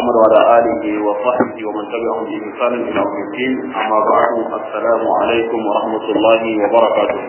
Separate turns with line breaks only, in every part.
محمد وعلى آله وصحبه ومن تبعهم بإحسان إلى يوم الدين أما بعد السلام عليكم ورحمة الله وبركاته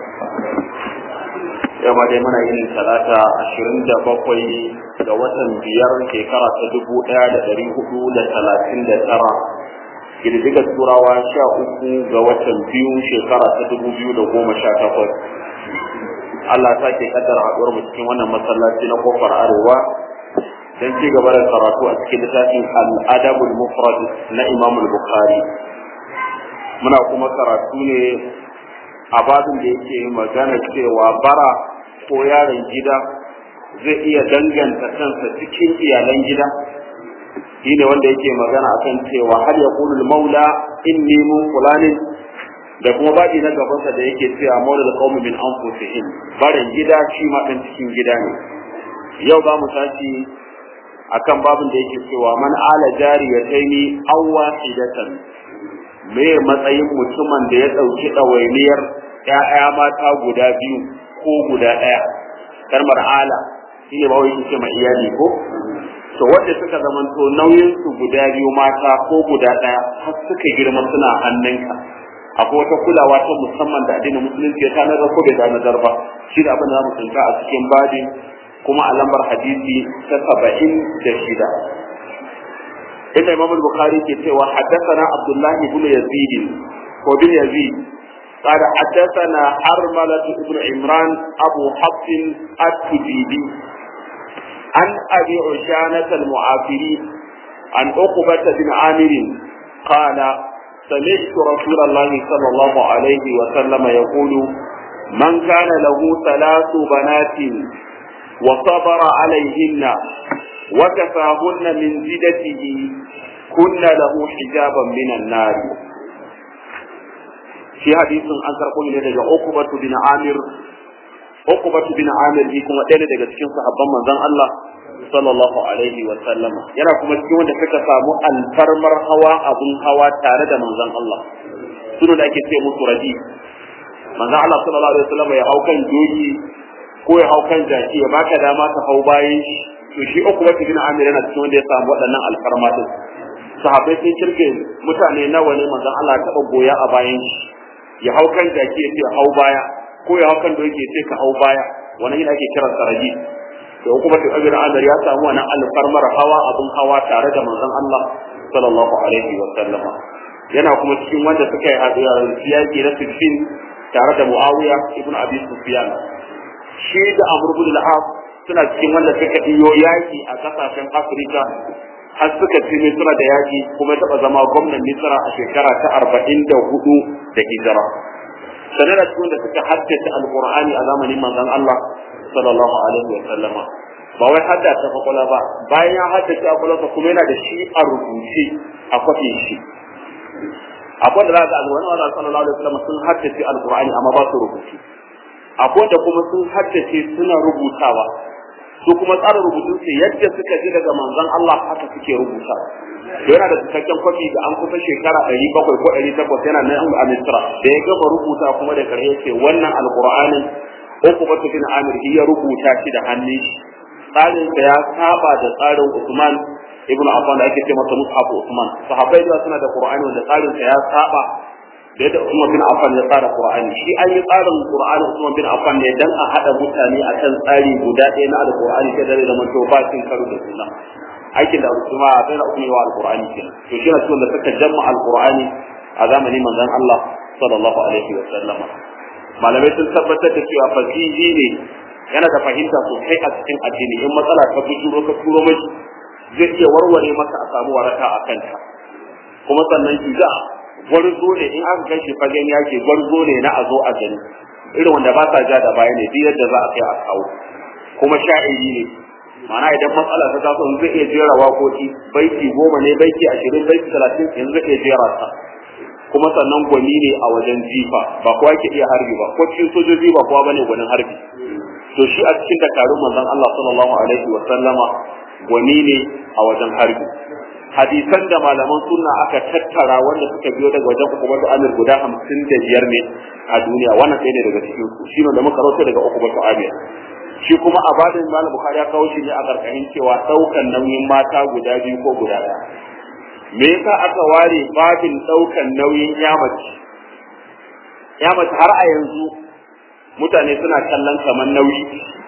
yau ma dai muna yin talata ashirin da bakwai ga watan biyar shekara ta dubu ɗaya da ɗari hudu da talatin da tara girgizar turawa sha uku ga watan biyu shekara ta dubu biyu da goma sha takwas Allah ta ke kaddara haɗuwar mu cikin wannan masallaci na kofar arewa don ci gaba da karatu a cikin littafin al'adabul mufrad na Imam Bukhari muna kuma karatu ne a babin da yake magana cewa bara ko yaron gida zai iya danganta kansa cikin iyalan gida shi ne wanda yake magana akan cewa har ya kulul maula inni mun fulanin da kuma babi na gabansa da yake cewa maula da qaumi min anfusihim barin gida shi ma dan cikin gida ne yau za mu tashi akan babin da yake cewa man ala jariyataini aw wahidatan me matsayin mutumin da ya dauki dawainiyar ƴaƴa mata guda biyu ko guda ɗaya kalmar ala shine ba wai ce ma iyali ko to wanda suka zamanto nauyin su guda biyu mata ko guda ɗaya har suka girma suna hannunka akwai wata kulawa ta musamman da addinin musulunci ya tanar ko bai tanar ba shi da abin da mu tsinka a cikin babin kuma a lambar hadisi ta saba'in da shida inda imam bukhari ke cewa haddathana abdullahi ibn yazid ko bin yazid قال حدثنا حرملة بن عمران أبو حفص التجيبي عن أبي عشانة المعافري عن عقبة بن عامر قال سمعت رسول الله صلى الله عليه وسلم يقول من كان له ثلاث بنات وصبر عليهن وكفاهن من زدته كن له حجابا من النار في حديث an karɓo ne daga Uqbatu bin Amir Uqbatu bin Amir shi kuma ɗaya daga cikin sahabban manzon Allah sallallahu alaihi wa sallam yana kuma cikin wanda suka samu alfarmar hawa abun hawa tare da manzon Allah sunu da ake ce musu rabi manzon Allah sallallahu alaihi wa sallam ya hau kan doki ko ya hau kan jaki ya baka dama ka hau bayan shi to shi Uqbatu bin Amir yana cikin wanda ya samu waɗannan alfarma din sahabbai sun kirge mutane nawa ne manzon Allah ya taɓa goya a bayan shi ya hau kan jaki ya ce hau baya ko ya hau kan doki ya ce ka hau baya wannan yana ake kiran saraji da kuma ta abin adar ya samu wannan alfarmar hawa abun hawa tare da manzon Allah sallallahu alaihi wa sallam yana kuma cikin wanda suka yi haɗuwa siyaki na sifin tare da Muawiya ibn Abi Sufyan shi da Amr ibn al-As suna cikin wanda suka iyo yaki a kasashen Afirka har suka ci Misra da yaki kuma taɓa zama gwamnan Misra a shekara ta arba'in da hudu da hijira. Sanar da cikin da suka haddace Alƙur'ani a zamanin manzon Allah sallallahu alaihi wa sallama. Ba wai hadda ta kwakwala ba, bayan ya haddace a kwakwalwarsa kuma yana da shi a rubuce a kwafin shi. Akwai da za ka alwani Allah sallallahu alaihi wa sallama sun haddace Alƙur'ani amma ba su rubuce. Akwai da kuma sun haddace suna rubutawa, su kuma tsara rubutun su yadda suka ji daga manzon Allah haka suke rubuta yana da cikakken kwafi da an kusa shekara ɗari bakwai ko ɗari takwas yana nan a Misra da ya gama rubuta kuma da karshe ce wannan alƙur'anin uku batu bin Amir ya rubuta shi da hannun shi tsarin sa ya saba da tsarin Usman ibn Affan da ake ce masa Mus'ab Usman sahabbai da suna da Qur'ani wanda tsarin sa ya saba da yadda Usman bin Affan ya tsara Qur'ani shi an yi tsarin Qur'ani Usman bin Affan ne dan a hada mutane akan tsari guda ɗaya na Al-Qur'ani sai da zama to ba cin karo da juna aikin da Usman sai da Usman wa Al-Qur'ani kenan to shi ne da suka jamma Al-Qur'ani a zamanin manzon Allah sallallahu alaihi wa sallama malamai sun tabbatar da cewa fasihi ne yana da fahimta sosai a cikin addini in matsala ta bujuro ka turo mai zai iya warware maka a samu waraka a kanta kuma sannan shi za gwarzo ne in aka kai shi fagen yaki gwarzo ne na a zo a gani irin wanda ba sa ja da baya ne duk yadda za a kai a kawo kuma sha'iri ne ma'ana idan matsala ta taso in zai iya jera waƙoƙi baiti goma ne baiti ashirin baiti talatin yanzu zai iya jera ta kuma sannan gwani ne a wajen jifa ba kowa ke iya harbi ba ko cikin sojoji ba kowa bane gwanin harbi to shi a cikin dakarun manzon Allah sallallahu alaihi wa sallama gwani ne a wajen harbi hadisan da malaman sunna aka tattara wanda suka biyo daga wajen ukubatu amir guda hamsin da biyar ne a duniya wannan sai ne daga cikin su shi da muka rawaito daga ukubatu amir shi kuma a badin malam bukhari ya kawo shi ne a karkashin cewa daukan nauyin mata guda biyu ko guda ɗaya me yasa aka ware babin daukan nauyin yamaci yamaci har a yanzu mutane suna kallon kamar nauyi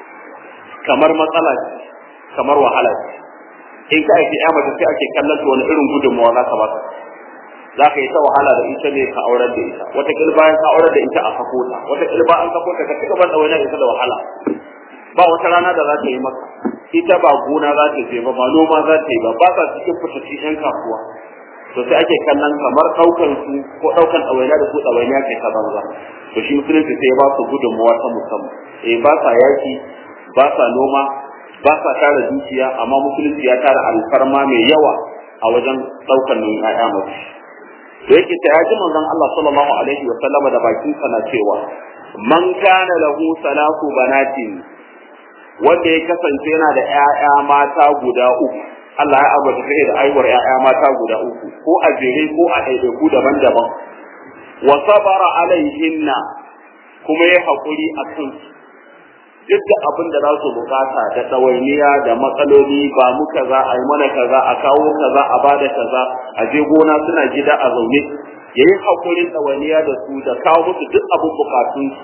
kamar matsala kamar wahala in ka aiki yamaci sai ake kallon ta wani irin gudunmawa za ka ba za ka yi ta wahala da ita ne ka aurar da ita wata bayan ka aurar da ita a sako ta wata ba an sako ta ka ci gaban da wani ita da wahala ba wata rana da za ta yi maka ita ba gona za ta je ba ba noma za ta yi ba ba sa cikin fitattun yan kasuwa to sai ake kallon kamar ɗaukan su ko ɗaukan ɗawainiya da su ɗawainiya kai ta banza to shi musulunci sai ya ba su gudunmawa ta musamman eh ba sa yaki ba sa noma ba sa tara dukiya amma musulunci ya tara alfarma mai yawa a wajen ɗaukan nan ƴaƴa mace da yake ta yaji manzon Allah sallallahu alaihi wa sallama da bakin sa na cewa man kana lahu salatu banatin wanda ya kasance yana da ƴaƴa mata guda uku Allah ya ambata kai da aiwar ƴaƴa mata guda uku ko a jere ko a ɗaiɗaiku daban-daban wa sabara alaihinna kuma ya haƙuri a kansu duk da abin da za su bukata da ɗawainiya da matsaloli ba mu kaza a yi mana kaza a kawo kaza a bada kaza a je gona suna gida a zaune ya yi haƙurin ɗawainiya da su da kawo musu duk abin bukatunsu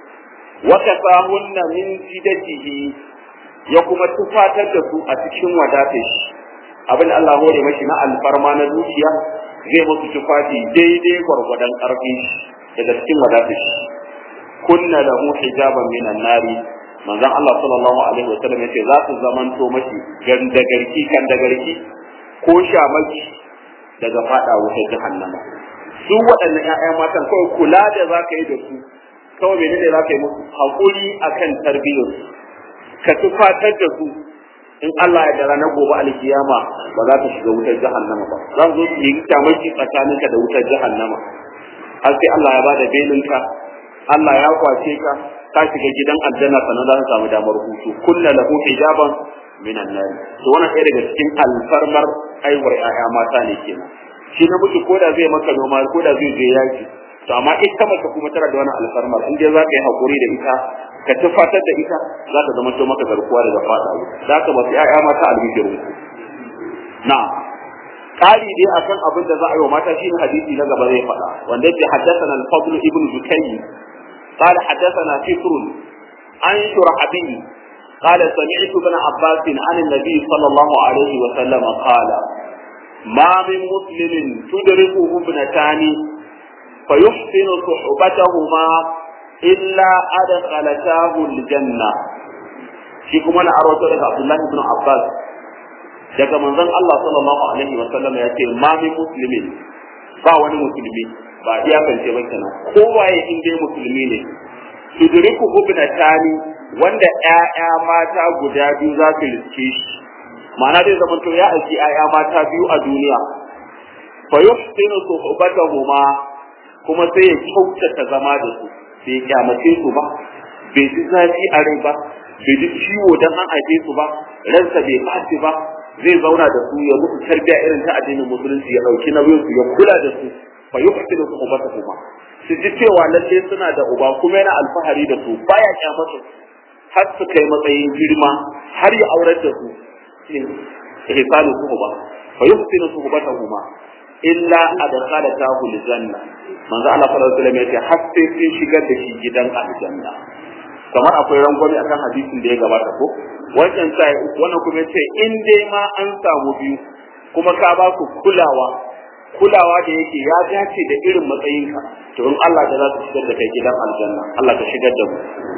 waka sahunna min jidatihi ya kuma tufatar da su a cikin wadatar shi abin da Allah hore mashi na alfarma na dukiya zai musu tufafi daidai gwargwadon ƙarfi daga cikin wadatar shi kunna lahu hijaban minan nari manzon Allah sallallahu alaihi wasallam yace za su zamanto mashi gandagarki kan dagarki ko shamaki daga fada wutar jahannama su waɗannan ƴaƴa matan kawai kula da za ka yi da su kawai menene za ka yi musu haƙuri akan tarbiyyar su ka tufatar da su in Allah ya dara na gobe alkiyama ba za ka shiga wutar jahannama ba za su zo su yi shamaki tsakaninka da wutar jahannama har sai Allah ya bada belinka Allah ya kwace ka ka shiga gidan aljanna sannan za ka samu damar hutu kullu lahu hijaban minan nar to wannan ɗaya daga cikin alfarmar aiwar ƴaƴa mata ne kenan shi na miji koda zai maka noma koda zai je yaki to amma ita mace kuma tana da wani alfarmar in dai za ka yi hakuri da ita ka tufatar da ita za ta zama to maka garkuwa daga fada za ka ba su ƴaƴa mata albishirin ku na ƙari dai akan abin da za a yi wa mata shine hadisi na gaba zai faɗa wanda yake haddathana al-fadl ibn zukayy قال حدثنا فكر عن شرحبي قال سمعت ابن عباس عن النبي صلى الله عليه وسلم قال ما من مسلم تدركه ابنتان فيحسن صحبتهما إلا أدخلتاه الجنة shi kuma na arwato daga Abdullahi ibn Abbas daga manzon Allah sallallahu alaihi wa sallam ya ce ma min muslimin ba wani musulmi ba iyakance ba kenan kowaye in dai musulmi ne tudriku ibnatani wanda ƴaƴa mata guda biyu za su riske shi ma'ana zai zama to ya aiki ƴaƴa mata biyu a duniya fa yuhsinu suhbatahuma kuma sai ya kyautata zama da su bai kyamace su ba bai ji zafi a rai ba bai ji ciwo dan an haife su ba ransa bai ɓaci ba zai zauna da su ya musu tarbiya irin ta addinin musulunci ya ɗauki nauyin su ya kula da su fa yuhsinu suhbatahuma su ji cewa lalle suna da uba kuma yana alfahari da su baya kyamata har su kai matsayin girma har ya aurar da su ihsanu suhba fa yuhsinu suhbatahuma illa adkhalatahu aljanna manzo Allah sallallahu alaihi wasallam yace har sai sun shigar da shi gidan aljanna kamar akwai rangwame akan hadisin da ya gabata ko wancan sai wannan kuma yace in dai ma an samu biyu kuma ka ba su kulawa kulawa da yake ya dace da irin matsayinka to in Allah da za su shigar da kai gidan aljanna Allah ka shigar da mu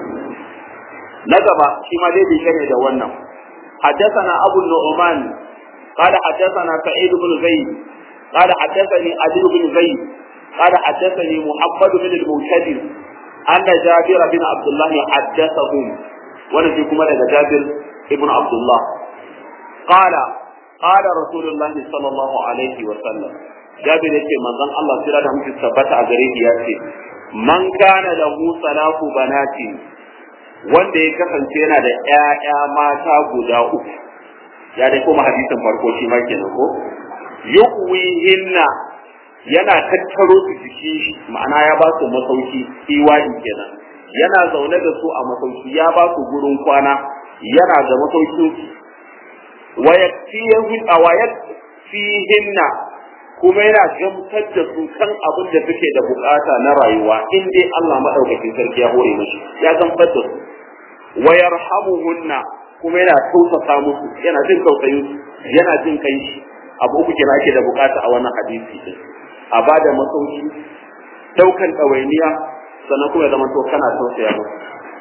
na gaba shi ma dai bishe ne da wannan حدثنا أبو النعمان قال حدثنا سعيد بن زيد قال حدثني علي بن زيد قال حدثني محمد بن المنكدر أن جابر بن عبد الله حدثهم ونجيكم لدى جابر بن عبد الله قال قال رسول الله صلى الله عليه وسلم جابر يقول من ظن الله سيرا دهم تثبت أغريه يأتي من كان له ثلاث بنات wanda ya kasance yana da ƴaƴa mata guda uku ya dai kuma hadisin farko shi ma kenan ko yuqwihinna yana tattaro su jiki ma'ana ya ba su masauki iwani kenan yana zaune da su a masauki ya ba su gurin kwana yana da masaukin wa yakfiyahu wa yakfihinna kuma yana gamsar da su kan abin da suke da bukata na rayuwa in dai Allah madaukakin sarki ya hore musu ya gamsar da su wa yarhamuhunna kuma yana tausasa musu yana jin tausayin su yana jin kai shi abu uku kenan ake da bukata a wannan hadisi din a bada masauki daukan ɗawainiya sannan kuma ya zama to kana tausaya musu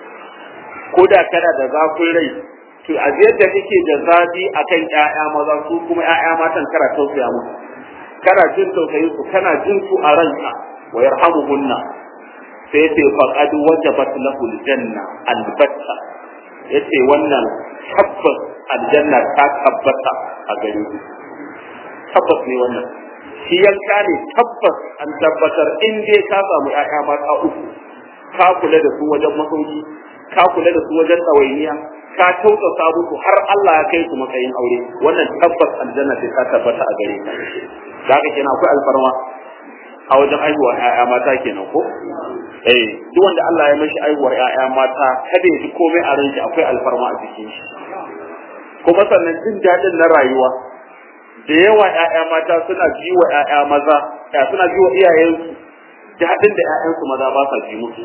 ko da kana da zafin rai to a yadda kake da zafi akan ƴaƴa maza su kuma ƴaƴa matan kana tausaya musu kana jin tausayin su kana jin su a ranka wa yarhamuhunna sai ce faqad wajabat lahu aljanna albatta yace wannan tabbas aljanna ta tabbata a gare shi tabbas ne wannan shi yanka ne tabbas an tabbatar in dai ka samu ƴaƴa mata uku ka kula da su wajen masauki ka kula da su wajen ɗawainiya ka tausasa musu har Allah ya kai su matsayin aure wannan tabbas aljanna sai ta tabbata a gare ka da haka kenan akwai alfarma a wajen aihuwar ƴaƴa mata kenan ko eh duk wanda Allah ya mashi aihuwar ƴaƴa mata kada ya ji komai a ranshi akwai alfarma a cikin shi kuma sannan jin daɗin na rayuwa da yawa ƴaƴa mata suna ji wa ƴaƴa maza ya suna ji wa iyayensu daɗin da ƴaƴansu maza ba sa ji musu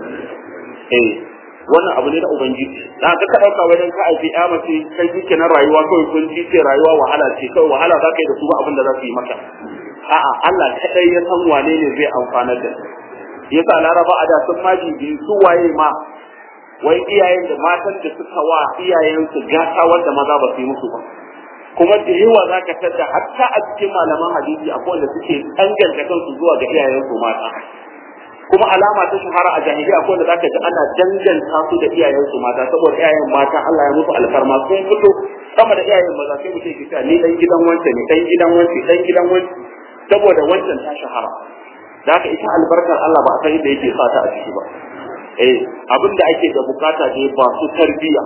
eh wannan abu ne na ubangiji da ka ka dauka wajen ka aiki ya mace kai kike na rayuwa kawai kun ji ce rayuwa wahala ce kawai wahala za ka yi da su ba abin da za su yi maka a'a Allah kadai ya san wane ne zai amfanar da yasa laraba a da sun ma bibi su waye ma wai iyayen da matan da suka wa iyayensu gata wanda maza ba su yi musu ba kuma da yawa za ka tada hatta a cikin malaman hadisi akwai wanda suke danganta kansu zuwa ga iyayensu mata kuma alama ta shahara a jahiliya akwai wanda zaka ji ana danganta su da iyayensu mata saboda iyayen mata Allah ya musu alfarma sun fito sama da iyayen maza sai mutum ke cewa ni dan gidan wance ne dan gidan wance dan gidan wance saboda wancan ta shahara da haka ita albarkar Allah ba a san inda yake sa ta a ciki ba eh abin da ake da bukata ne ba su tarbiya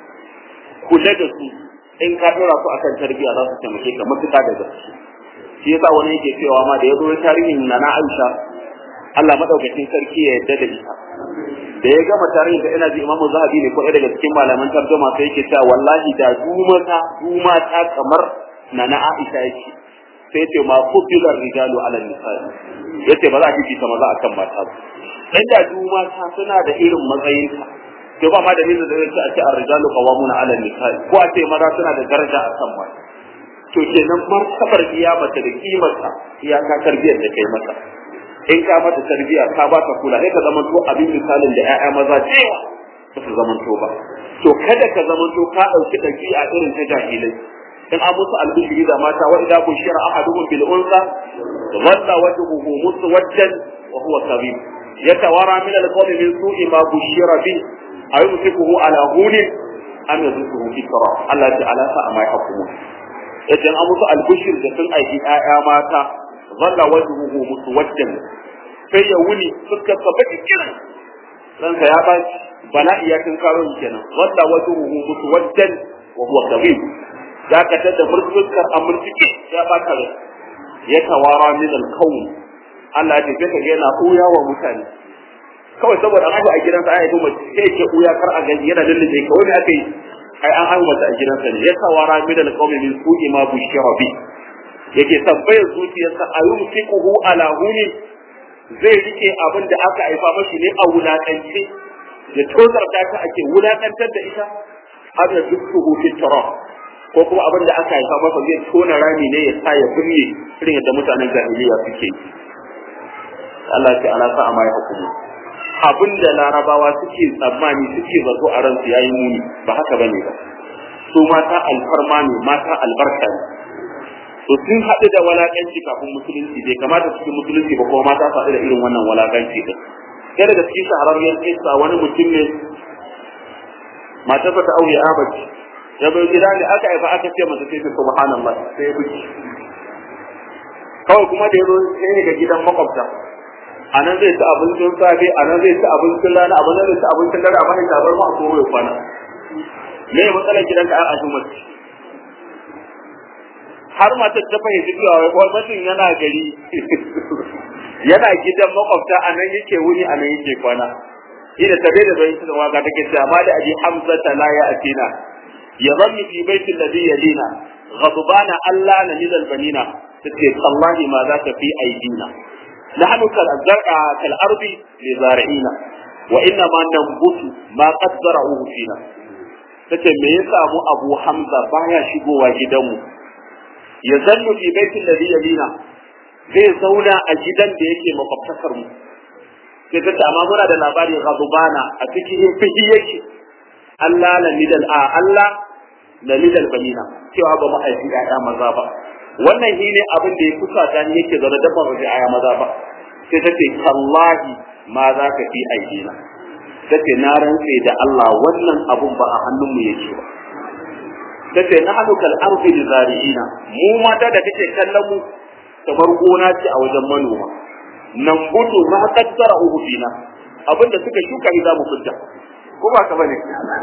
kula da su in ka dora su akan tarbiya za su taimake ka matuƙa da gaske shi yasa wani yake cewa ma da ya zo tarihin na na Aisha Allah madaukakin sarki ya yarda da ita da ya gama tarihin da ina ji Imam Zahabi ne ko ɗaya daga cikin malaman tarjuma sai yake cewa wallahi da dumata dumata kamar na na Aisha yake sai ce ma fudila rijalu ala nisaa yace ba za a fifita maza akan mata ba dan da dumata suna da irin matsayin ta to ba ma da nisa da zai a ce ar-rijalu qawamuna ala nisaa ko a ce maza suna da daraja akan mata to kenan martabar kiyamata da kimarta iyaka tarbiyar da kai mata in ka mata tarbiya ka ba ta kula sai ka zama to abin misalin da ƴaƴa maza cewa ba su zama to ba to kada ka zama to ka dauki dabi'a irin ta jahilai in an musu albishiri da mata wa idza bushira ahaduhum bil unsa dhalla wajhuhu muswaddan wa huwa kadhib yatawara min al qawmi min su'i ma bushira bi ayumsikuhu ala hunin am yadhukuhu fi kara Allah ta'ala sa ma yahkumu idan an musu albishir da sun aiki ƴaƴa mata zalla wajhuhu muswaddan sai ya wuni fuskar sa baki kiran ranka ya baci bala'i ya kin karo kenan zalla wajhuhu muswaddan wa huwa kadhib zaka tada fuskar amurtike ya baka rai ya tawara min al-kawn Allah ya ce ka yana uya wa mutane kawai saboda an a gidansa ai kuma sai ke uya kar a gani yana lullube kawai me aka yi ai an haihu mata a gidansa ne ya tawara min al-kawn min su'i ma bushira bi yake tambayar zuciyarsa a yumsikuhu ala huni zai rike abin da aka haifa mashi ne a wulakance ya tozarta ta ake wulakantar da ita har da dukkuhu fi ko kuma abin da aka haifa masa zai tona rami ne ya sa ya binne irin yadda mutanen jahiliya suke Allah ya ala sa amma ya hukumu abin da larabawa suke tsammani suke zato a ransu yayi muni ba haka bane ba su mata alfarma ne mata albarka ne to sun haɗu da walakanci kafin musulunci bai kamata cikin musulunci ba kuma mata su haɗu da irin wannan walakanci din ɗaya daga cikin shahararriyar kisa wani mutum ne matarsa ta aure abaci ya bai gida ne aka haifa aka ce masa sai subhanallah sai ya buki kawai kuma da ya zo sai ga gidan makwabta a nan zai ci abincin safe a nan zai ci abincin rana a nan zai ci abincin dare a bayan tabar ma a koro ya kwana me matsalar gidanka an ashin mace har matar ta fahimci cewa wai gwamnatin yana gari yana gidan makwabta a nan yake wuni a nan yake kwana ina tabe da bai da waka take cewa ma da aji hamza ta la ya atina ya zanni fi baiti alladhi yalina ghadbana alla na min albanina tace wallahi ma za ka fi aidina nahnu kal zar'a kal ardi li zari'ina wa inna ma nambutu ma qad zara'uhu fina tace me yasa mu abu hamza baya shigowa gidanmu ya zannu fi baiti alladhi yalina zai zauna a gidan da yake makwabtakar mu sai ta amma muna da labarin ghadubana a cikin fihi yake Allah la lidal a Allah la lidal banina cewa ba mu haifi ƴaƴa maza ba wannan shi ne abin da ya kusa ta ni yake zaune da ban rufe ƴaƴa maza ba sai ta ce tallahi ma za ka fi aidina ta ce na rantse da Allah wannan abun ba a hannunmu yake ba ta ce na hannu kal arzi da zari'ina mu mata da kake kallon mu kamar gona ce a wajen manoma nan gudu ma kaddara uhu fina abinda suka shuka ni za mu fidda ko ba ka bane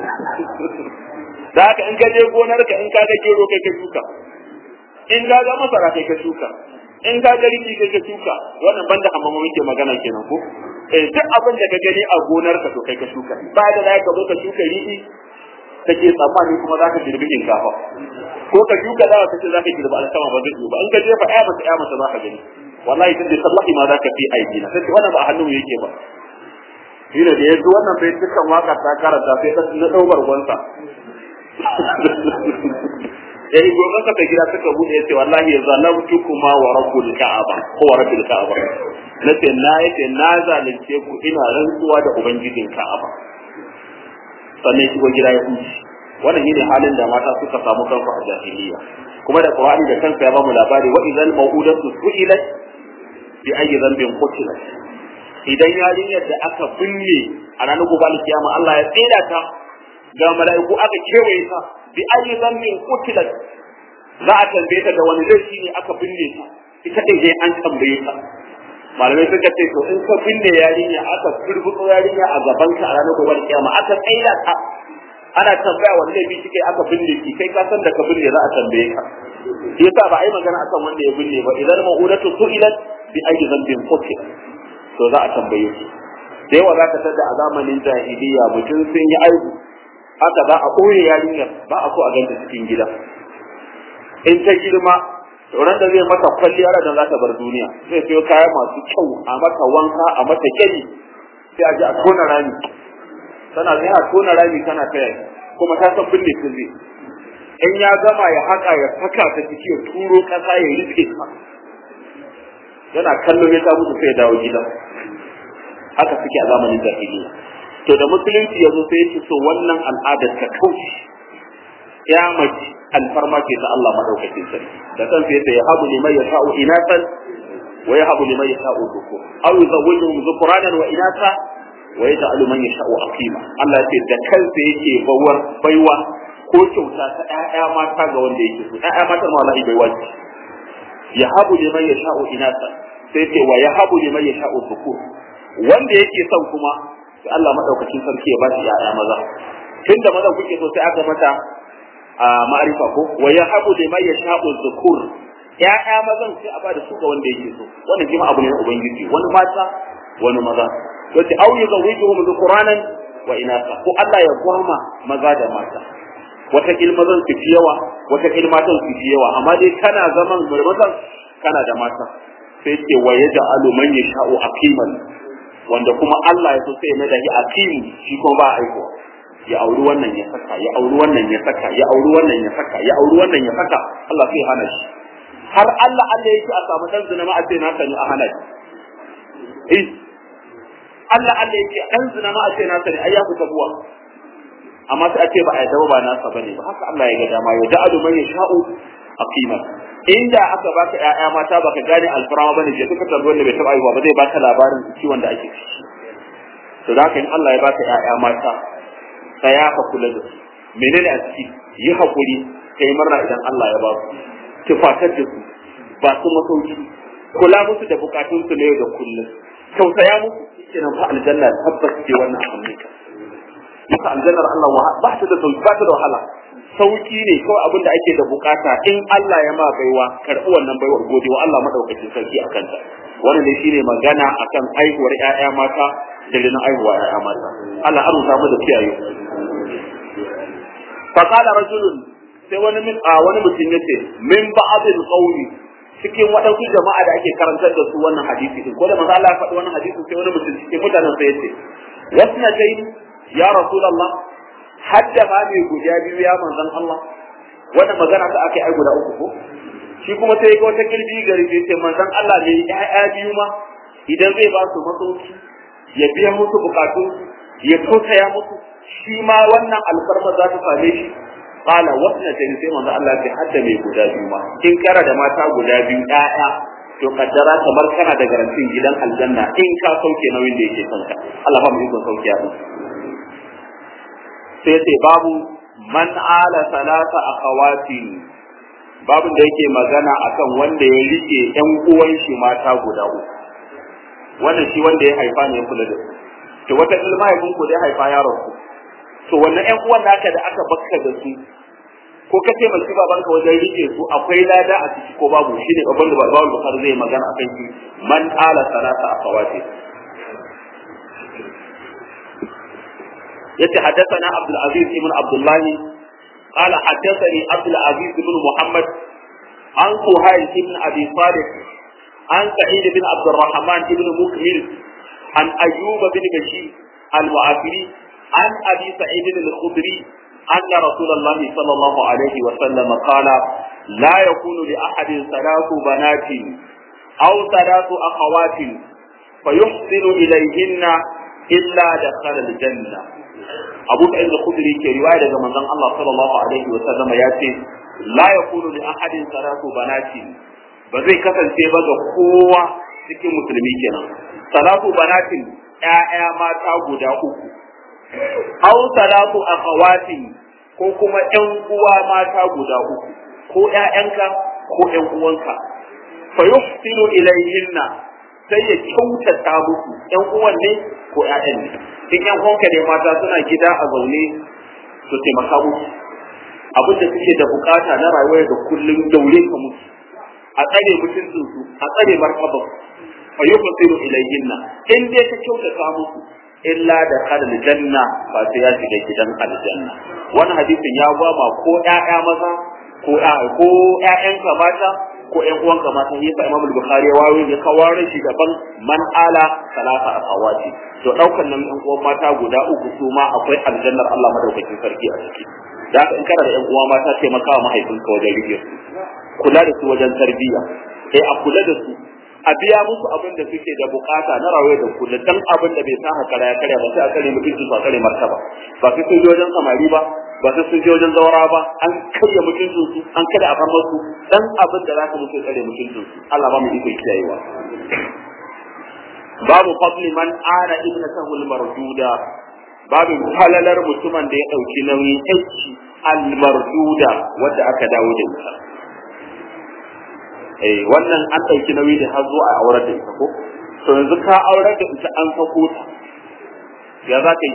da haka in ka je gonar ka in ka ga gero kai ka shuka in ka ga masara kai ka shuka in ka ga riɗi kai ka shuka wannan banda amma mu muke magana kenan ko eh duk abin da ka gani a gonar ka to kai ka shuka ba da za ka zo ka shuka riɗi kake tsammani kuma za ka girbi shinkafa ko ka shuka dawa kace za ka girbi alkama ba zai ba in ka jefa aya mata aya mata za ka gani wallahi tunda sallahi ma za ka fi aiki na sai wannan ba a hannun yake ba shine da yanzu wannan bai dukkan waka ta karanta sai ta na daukar gwansa yayi gobe ka ta gida suka bude yace wallahi zalamtu kuma wa rabbul ka'aba ko wa rabbil ka'aba nace na yace na zalunce ku ina rantsuwa da ubangijin ka'aba sannan shigo gida ya huce wannan shine halin da mata suka samu kansu a jahiliya kuma da qur'ani da kansa ya ba mu labari wa idzal mawudatu su'ilat bi ayyi dhanbin qutilat idan yarinyar da aka binne a ranar gobe alkiyama Allah ya tsira ta ga mala'iku aka kewaye ta bi ayyi dhanbin qutilat za a tambaye ta da wani laifi ne aka binne ta ita dai dai an tambaye ta malamai suka ce to in ka binne yarinya aka firbuto yarinya a gaban ka a ranar gobe kiyama aka tsaida ta ana tambaya wani laifi kike aka binne ki kai ka san da ka binne za a tambaye ka shi yasa ba a yi magana akan wanda ya binne ba idan ma'udatu su'ilat bi ayyi dhanbin qutilat to za a tambaye ki da yawa za ka tada a zamanin jahiliya mutum sun yi aibu haka za a ɓoye yarinyar ba a so a ganta cikin gida in ta girma ran da zai mata kwalliya da za ta bar duniya zai sayo kaya masu kyau a mata wanka a mata kyari sai a ji a tona rami tana zai a tona rami tana taya kuma ta san binne ta zai in ya gama ya haka ya saka ta ciki ya turo kasa ya rufe ta yana kallon ya ta mutu sai ya dawo gida haka suke a zamanin jahiliya to da musulunci ya zo sai ya so wannan al'adar ta kauce ya mace alfarma ce ta Allah madaukakin sarki da kansa yace ya habu liman yasha'u inatan wa ya habu liman yasha'u dhukur aw yuzawwijuhum dhukranan wa inasa wa yaj'alu man yasha'u aqima Allah yace da kansa yake bawar baiwa ko kyauta ta ƴaƴa mata ga wanda yake so ƴaƴa mata ma wallahi baiwa ce ya habu liman yasha'u inasa sai ce wa ya habu liman yasha'u dhukur wanda yake son kuma sai Allah madaukakin sarki ya ba shi ƴaƴa maza tunda maza kuke so sai aka mata a ma'arifa ko wa yahabu liman yasha'u dhukur ya'ya mazan sai a bada su ga wanda yake so wannan kima abu ne na ubangiji wani mata wani maza to ta au yuzawijuhum dhukuranan wa inasa ko Allah ya gwama maza da mata wata mazan su fi yawa wata matan su fi yawa amma dai kana zaman mazan kana da mata sai ce wa yaj'alu man yasha'u aqiman wanda kuma Allah ya so sai ya mai da shi aqim shi kuma ba aiko ya auri wannan ya saka ya auri wannan ya saka ya auri wannan ya saka ya auri wannan ya saka Allah sai hana shi har Allah Allah yake a samu dan zina ma a ce na sani a hana shi eh Allah Allah yake dan zina ma a ce na sani ai ya fita buwa amma sai a ce ba a yadda ba nasa bane ba haka Allah ya ga dama ya da'alu man yasha'u aqima inda aka baka ƴaƴa mata baka gane alfarama bane je duka tarbiyyar da bai taba aiwa ba zai baka labarin ciwon da ake ciki to da haka in Allah ya baka ƴaƴa mata tsaya ka kula da su menene a ciki yi hakuri kai murna idan Allah ya ba su tufatar da su ba su masauki kula musu da bukatun su na yau da kullum tausaya musu kenan fa aljanna tabbas ce wannan abin ne maka aljannar Allah ba ta da sauki ba ta da wahala sauki ne kawai abin da ake da bukata in Allah ya ma baiwa karɓi wannan baiwar gode wa Allah madaukakin sarki a kanta wannan ne shine magana akan aihuwar ƴaƴa mata da rinin aihuwa ƴaƴa mata Allah arzuta mu da kiyaye fa qala rajulun sai wani min a wani mutum yace min ba'dil qawli cikin waɗansu jama'a da ake karantar da su wannan hadisi din ko da manzo Allah ya faɗi wannan hadisi sai wani mutum cikin mutanen sai yace wasna dai ya rasulullah hadda ma mai guda biyu ya manzon Allah wannan magana ta aka yi ai guda uku ko shi kuma sai ga wata kirbi gari sai ce manzon Allah ne ya'ya biyu ma idan zai ba su masauki ya biya musu bukatun ya tausaya musu shi ma wannan alfarma za ta same shi qala wasna ta sai manzon Allah ya hadda mai guda biyu ma in kara da mata guda biyu ya'ya to kaddara kamar kana da garantin gidan aljanna in ka sauke nauyin da yake kanka Allah ba mu yi sauki a sai sai babu man ala salata akhawatin babin da yake magana akan wanda ya rike ƴan uwan shi mata guda uku wannan shi wanda ya haifa ne ya kula da su to wata ilma ya ku da ya haifa yaron ku to wannan ƴan uwan naka da aka bakka da su ko ka taimaki babanka wajen rike su akwai lada a ciki ko babu shi ne babban da babban bukar zai magana akan shi man ala salata akhawatin yace haddathana Abdul Aziz ibn Abdullah qala haddathani Abdul Aziz ibn Muhammad an Suhail ibn Abi Salih an Sa'id ibn Abd الرحمن ibn Mukmil an Ayyub ibn Bashir al-Mu'afiri an Abi Sa'id al-Khudri أن رسول الله صلى الله عليه وسلم قال لا يكون لأحد ثلاث بنات أو ثلاث أخوات فيحسن إليهن إلا دخل الجنة abu sa'id al-khudri ke riwaya daga manzon Allah sallallahu alaihi wa sallam ya ce la yakunu li ahadin salatu banati ba zai kasance ba ga kowa cikin musulmi kenan salatu banatin ƴaƴa mata guda uku aw salatu akhawatin ko kuma ƴan uwa mata guda uku ko ƴaƴanka ko ƴan uwanka fa yuhsinu ilayhinna sai ya kyautata musu ƴan uwan ne ko ƴaƴan ne in ƴan uwanka ne mata suna gida a zaune su taimaka musu abin da suke da bukata na rayuwa da kullum daure ka musu a tsare mutuncin su a tsare martabar fa yufsiru ilayhinna in dai ka kyautata musu illa da kalal janna ba sai ya shiga gidan aljanna wannan hadisin ya gwama ko ƴaƴa maza ko ko ƴaƴanka mata ko ƴan uwanka mata yasa Imam Bukhari ya wayo ya kawar shi daban man ala salata akawati to daukan nan ƴan uwan mata guda uku su ma akwai aljannar Allah madaukakin sarki a ciki da haka in kana da ƴan uwa mata taimaka wa mahaifinka wajen rike su kula da su wajen tarbiyya eh a kula da su a biya musu abin da suke da bukata na rayuwa da kula dan abin da bai sa haka ya karya ba sai a kare mutunci su a kare martaba ba sai sun je wajen samari ba ba sai sun je wajen zaura ba an karya mutuncin su an kada a farmar su dan abin da za ka musu kare mutuncin su Allah ba mu iko kiyayewa babu fadli man ana ibnatahu al-marduda babu halalar mutumin da ya dauki nauyin aiki al-marduda wanda aka dawo da ita eh wannan an ɗauki nauyi da har zuwa a aurar da ita ko to yanzu ka aurar da ita an sako ta ya za ka yi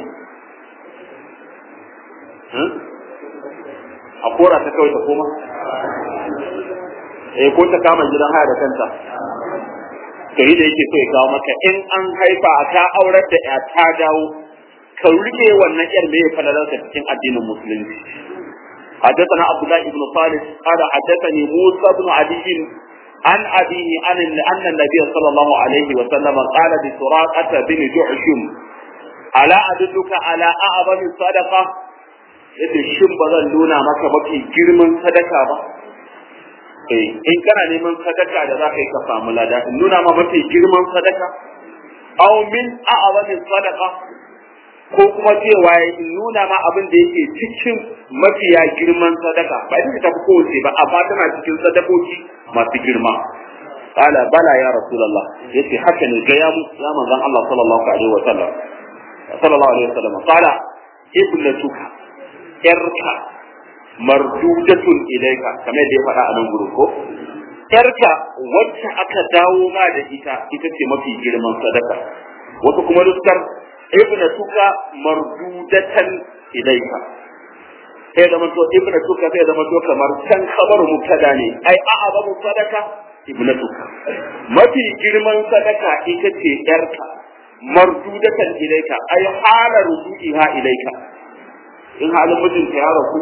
a kora ta kawai ta koma eh ko ta kama gidan haya da kanta kai da yake so ya kawo maka in an haifa ka aurar da ya ta dawo ka rike wannan yar me ya falalarsa cikin addinin musulunci حدثنا عبد الله بن صالح قال حدثني موسى بن علي عن أبيه عن أن النبي صلى الله عليه وسلم قال لسراقة بن جعشم ألا أدلك على أعظم الصدقة yace shin ba zan nuna maka mafi girman sadaka ba eh in kana neman sadaka da za ka yi ka samu lada in nuna ma mafi girman sadaka aw min a'zami sadaqa ko kuma cewa in nuna ma abin da yake cikin mafiya girman sadaka ba ita ta fi kowace ba amma tana cikin sadakoki masu girma qala bala ya rasulullah yace haka ne ga ya ya manzon Allah sallallahu alaihi wa sallam sallallahu alaihi wa sallam qala ibnatuka yarka mardudatun ilayka kamar da ya faɗa a nan gurin ko yarka wacce aka dawo ma da ita ita ce mafi girman sadaka wata kuma nuskar ibnatuka mardudatan ilayka sai zama to ibnatuka sai zama to kamar can kabar mubtada ne ai a'a babu sadaka ibnatuka mafi girman sadaka ita ce yarka mardudatan ilaika ai hala rujuiha ilaika in halin mijinta ya rasu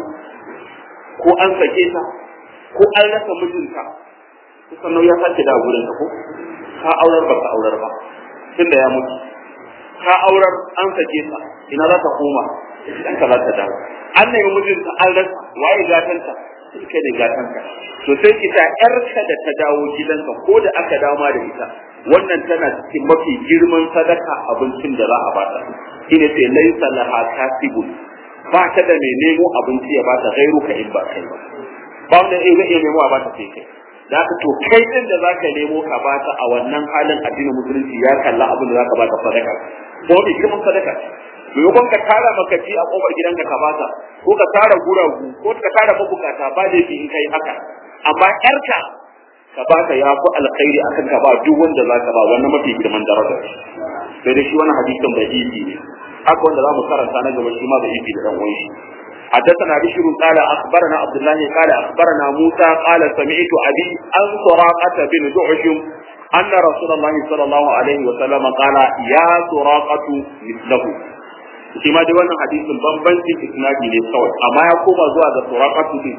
ko an sake ta ko an rasa mijinta kusan nau ya sake da gurin ka ko ka aurar ba ka aurar ba tunda ya mutu ka aurar an sake ta ina za ta koma dan ka za ta dawo an nemi mijinta an rasa waye gatanta kai da gatanta to sai ita yarka da ta dawo gidanka ko da aka dawo ma da ita wannan tana cikin mafi girman sadaka abincin da za a bata shine sai laisa laha kasibun ba ta da mai nemo abinci ya bata gairu ka in ba kai ba ba wanda zai iya nemo a bata sai kai da haka to kai din da zaka nemo ka bata a wannan halin addinin musulunci ya kalla abin da zaka bata sadaka ko bi kuma sadaka maimakon ka tara makaci a kofar gidanka ka bata ko ka tara guragu ko ka tara mabukata ba da in kai haka amma yarka ka bata ya fi alkhairi akan ka ba duk wanda zaka ba wannan mafi girman daraja sai dai shi wannan hadisin bai yi ne haka wanda zamu karanta na gaba shi ma bai yi da dan uwan shi حدثنا بشر قال اخبرنا عبد الله قال اخبرنا موسى قال سمعت ابي عن سراقه بن دعش ان رسول الله صلى الله عليه وسلم قال يا سراقه مثله shi ma dai wannan hadisin bambancin isnadi ne kawai amma ya koma zuwa ga suraqatu din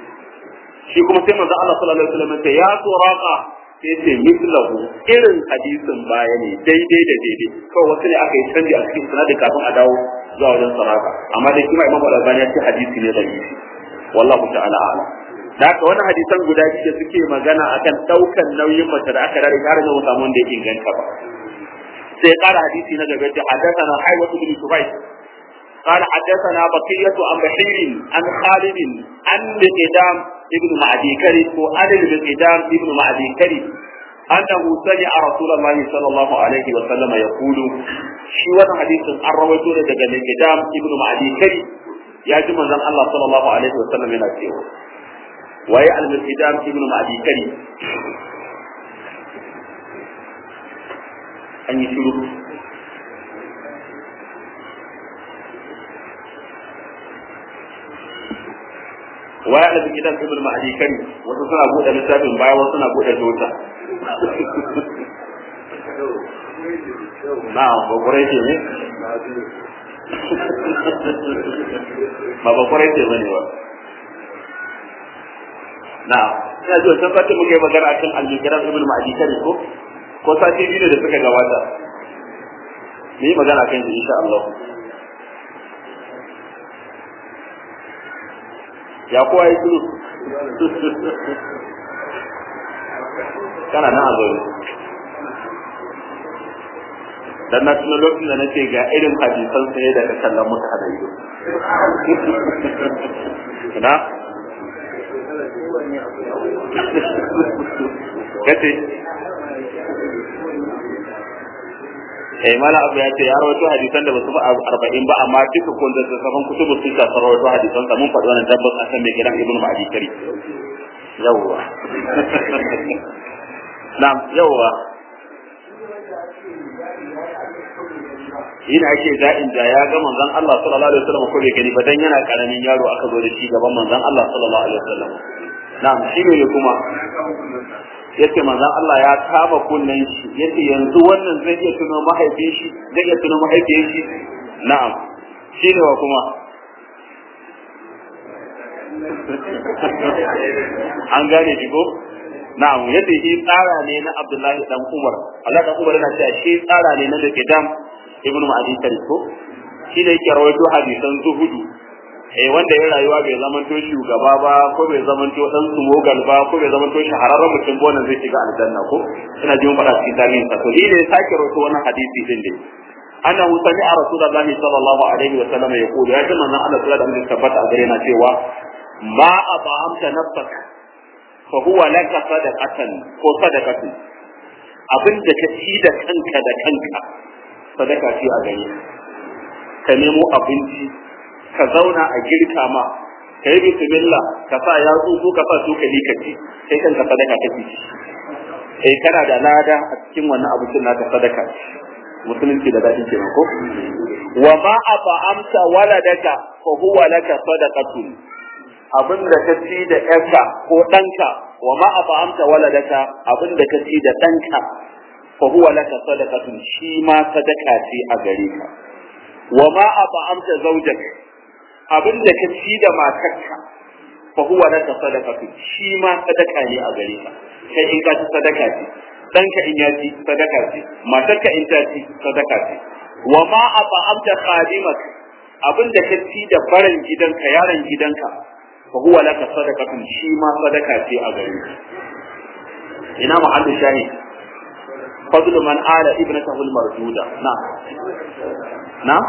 shi kuma sai manzo Allah sallallahu alaihi wasallam ya ya suraqa sai ce mislahu irin hadisin baya ne daidai da daidai kawai wasu ne aka yi canji a cikin sanadi kafin a dawo zuwa wajen saraka amma dai kuma imam al-albani ya ce hadisi ne da yi wallahu ta'ala a'lam da haka wannan hadisan guda biyu da suke magana akan daukan nauyin mace da aka rare tare da samu wanda ya inganta ba sai kara hadisi na gaba ce haddathana haywatu bin subayt قال حدثنا بقية عن بحير عن خالد عن مقدام ابن معدي كري وعن المقدام ابن معدي كري أنه سمع رسول الله صلى الله عليه وسلم يقول شي وانا حديث عن رويته لدى المقدام ابن معدي كري يا جماعة الله صلى الله عليه وسلم ينا سيوه وهي المقدام ابن معدي كري أن يشيروا waya da gidan ibn ma'adi kari wasu suna bude littafin baya wasu suna bude tota na bakwai ce ne ba bakwai ce bane ba na ina ji wancan sati muke magana akan al-gidan ibn ma'adi kari ko ko sati biyu da suka gabata ni magana kan shi insha Allah ya kowa ya shiru kana nan a zaune dan na tuna lokacin da nake ga irin hadisan sai da ka kallon mutu hada ido na kace eh mala abu ya ce ya rawaito hadisan da basu fi arba'in ba amma duka kun da safan kutubu sun ta rawaito hadisan sa mun faɗi wannan tabbas a kan mai gidan ibnu ma'adi kari yawwa na'am yawwa yin ake da'in da ya ga manzon Allah sallallahu alaihi wasallam ko bai gani ba dan yana karamin yaro aka zo da shi gaban manzon Allah sallallahu alaihi wasallam na'am shi ne kuma yace manzon Allah ya kama kunnen shi yace yanzu wannan zai iya tuno mahaifin shi zai iya tuno mahaifin shi na'am shine wa kuma an gane shi ko na'am yace shi tsara ne na Abdullahi dan Umar Allah dan Umar yana cewa shi tsara ne na da Kidam ibnu Ma'adi ko shi ne yake rawaito hadisan zuhudu eh wanda ya rayuwa bai zaman to shugaba ba ko bai zaman to dan sumogal ba ko bai zaman to shahararren mutum ba wannan zai shiga aljanna ko ina jin faɗa cikin tarihin sa to ne sake rawaito wannan hadisi din dai annahu sami'a rasulullahi sallallahu alaihi wa sallam yaqulu ya jama'a Allah sallallahu alaihi wa tabbata a gare na cewa ma abamta nafsak fa huwa laka sadaqatan ko sadaqatu abin da ka ci da kanka da kanka sadaka ce a gare ka nemo abinci ka zauna a girka ma ka yi bismillah ka sa yatsu ko ka sa cokali ka ci sai kanka sadaka kake ci sai kana da lada a cikin wannan abincin naka sadaka musulunci da daɗin kenan ko wa ma at'amta waladaka fa huwa laka sadaqatun abin da ka ci da ƴarka ko ɗanka wa ma at'amta waladaka abin da ka ci da ɗanka fa huwa laka sadaqatun shi ma sadaka ce a gare ka wa ma at'amta zawjak abin da ka ci da matarka fa huwa laka sadaqatun shi ma sadaka ne a gare ka kai in ka ci sadaka ce ɗanka in ya ci sadaka ce matarka in ta ci sadaka ce wa ma at'amta khadimak abin da ka ci da baran gidanka yaron gidanka fa huwa laka sadaqatun shi ma sadaka ce a gare ka ina muhallin shahid فضل من آل ابنته المردودة نعم نعم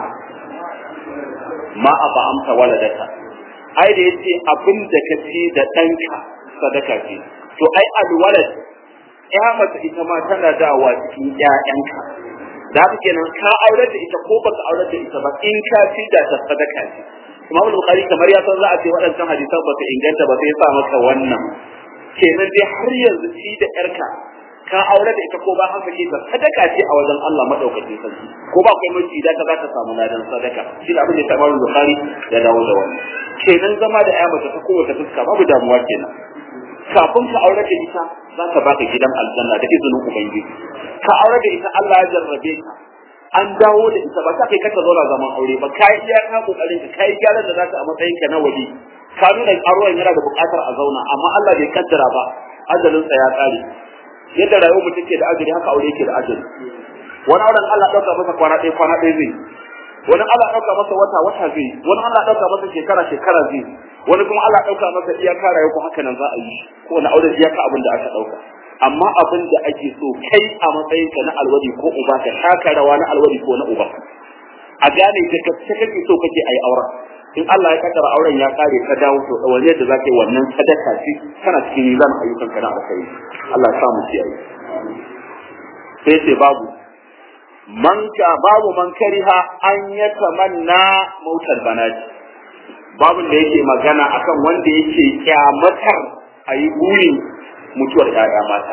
ما أطعمت ولدك ai da yace abin da ka ci da ɗanka sadaka ce to ai alwalad ya mace ita ma tana dawa cikin ƴaƴanka da haka kenan ka aure da ita ko baka aure da ita ba in ka ci da ta sadaka ce Imam Bukhari kamar ya san za a ce waɗannan hadisan ba su inganta ba sai ya sa maka wannan kenan dai har yanzu ci da ƴarka ka aure da ita ko ba haka ke sadaka ce a wajen Allah madaukakin sarki ko ba kai miji da ka zaka samu ladan sadaka shi da abin da Imam Bukhari ya dawo da wannan kenan zama da ƴa mace ta kowace fuska babu damuwa kenan kafin ka aure da ita za ka baka gidan aljanna da izinin ubangiji ka aure da ita Allah ya jarrabe ka an dawo da ita ba ta kai kaka zauna zaman aure ba kai iya ka kokarin ka kai gyaran da zaka a matsayin ka na wali ka nuna aruwan yana da buƙatar a zauna amma Allah bai kaddara ba ajalin sa ya tsare yadda rayuwar mutum ke da ajali haka aure yake da ajali wani auren Allah ɗauka masa kwana ɗaya kwana ɗaya zai wani Allah ɗauka masa wata wata zai wani Allah ɗauka masa shekara shekara zai wani kuma Allah ɗauka masa iyaka rayuwa ko haka nan za a yi ko wani aure iyaka abin da aka ɗauka amma abin da ake so kai a matsayinka na alwadi ko uba ka taka rawa na alwadi ko na uba a gane da gaske kake so kake ayi auren in Allah ya kaddara auren ya kare ka dawo to wani yadda za ka yi wannan sadaka ce kana cikin nizam ayyukan ka na alkhairi Allah ya sa mu kiyaye sai ce babu man ka babu man kariha an ya tamanna mautar banati babun da yake magana akan wanda yake kyamatar a yi burin mutuwar ‘ya'ya mata.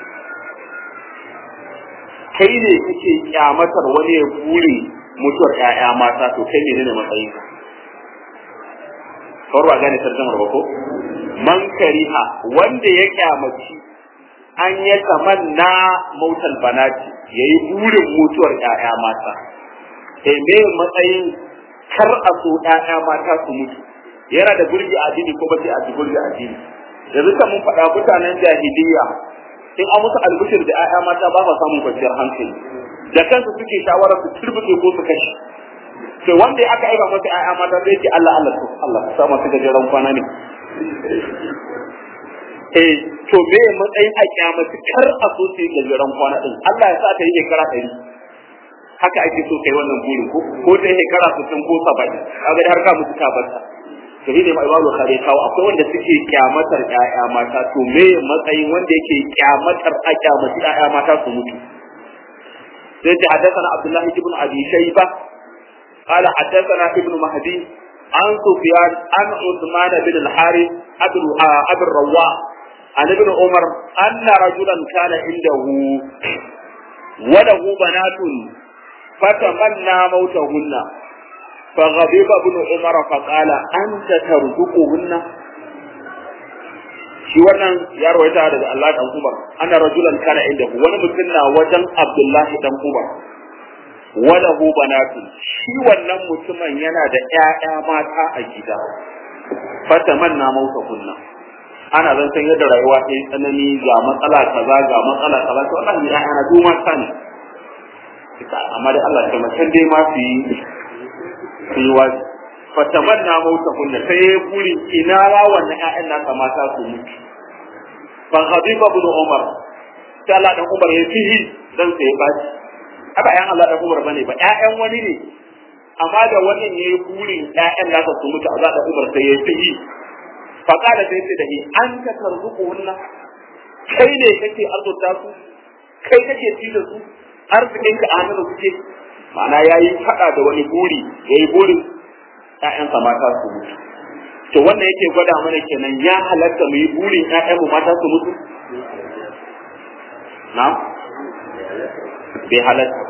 Kai ne kake kyamatar wani ya buri mutuwar ‘ya'ya mata to kai ne ne matsayin ka. Kawar ba gane tarjamar ba ko? Man kariha wanda ya kyamaci an ya tamanna mautal banati ya yi burin mutuwar ‘ya'ya mata. E me matsayin kar a so ‘ya'ya mata su mutu. Yana da burgi addini ko ba sai a burgi addini. yanzu kan mun faɗa mutanen jahiliya in an musu albishir da 'ya'ya mata ba sa samun kwanciyar hankali da kansu suke shawara su turbuke ko su kashe to wanda aka aika masa 'ya'ya mata sai ce Allah Allah to Allah ka sa masu gajeren kwana ne eh to me matsayin a kiyamati kar a so su yi gajeren kwana din Allah ya sa ta yi shekara ɗari haka ake so kai wannan burin ko ko ta yi shekara sittin ko saba'in kaga har ka mutu ka barta to shi ne ma imamu kare kawo akwai wanda suke kyamatar ƴaƴa mata to me matsayin wanda yake kyamatar a kyamaci ƴaƴa mata su mutu sai ta haddathana Abdullah ibn Abi Shayba qala haddathana ibn Mahdi an Sufyan an Uthman bin al-Harith Abu Abu Rawwa an ibn Umar anna rajulan kana indahu wa lahu banatun fatamanna mautahunna فغضب ابن عمر فقال أنت ترزقهن shi wannan ya rawaita daga Allah dan Umar ana rajulan kana inda wani mutum na wajen Abdullahi dan Umar wala hu banatu shi wannan mutumin yana da ƴaƴa mata a gida fatamanna mauta kunna ana zan san yadda rayuwa ta yi tsanani ga matsala kaza ga matsala kaza to Allah ya ana duma sani amma dai Allah ya mutan dai ma su yi su yi wazi fatamanna mauta kunna sai ya buri ina ra wannan ƴaƴan nasa mata su mutu fa ghadiba ibn umar sai Allah dan umar ya fihi dan sai ya baci haka ƴaƴan Allah dan umar bane ba ƴaƴan wani ne amma da wannan yayi burin ƴaƴan nasa su mutu Allah dan umar sai ya fihi fa kada sai sai da ni an ka tarzuku wannan kai ne kake arzuta su kai kake ci da su arzikinka a hannun suke ma'ana ya yi faɗa da wani buri ya yi burin ‘ya'yansa mata su mutu to wannan yake gwada mana kenan ya halatta mu yi burin ‘ya'yanmu mata su mutu na bai halatta ba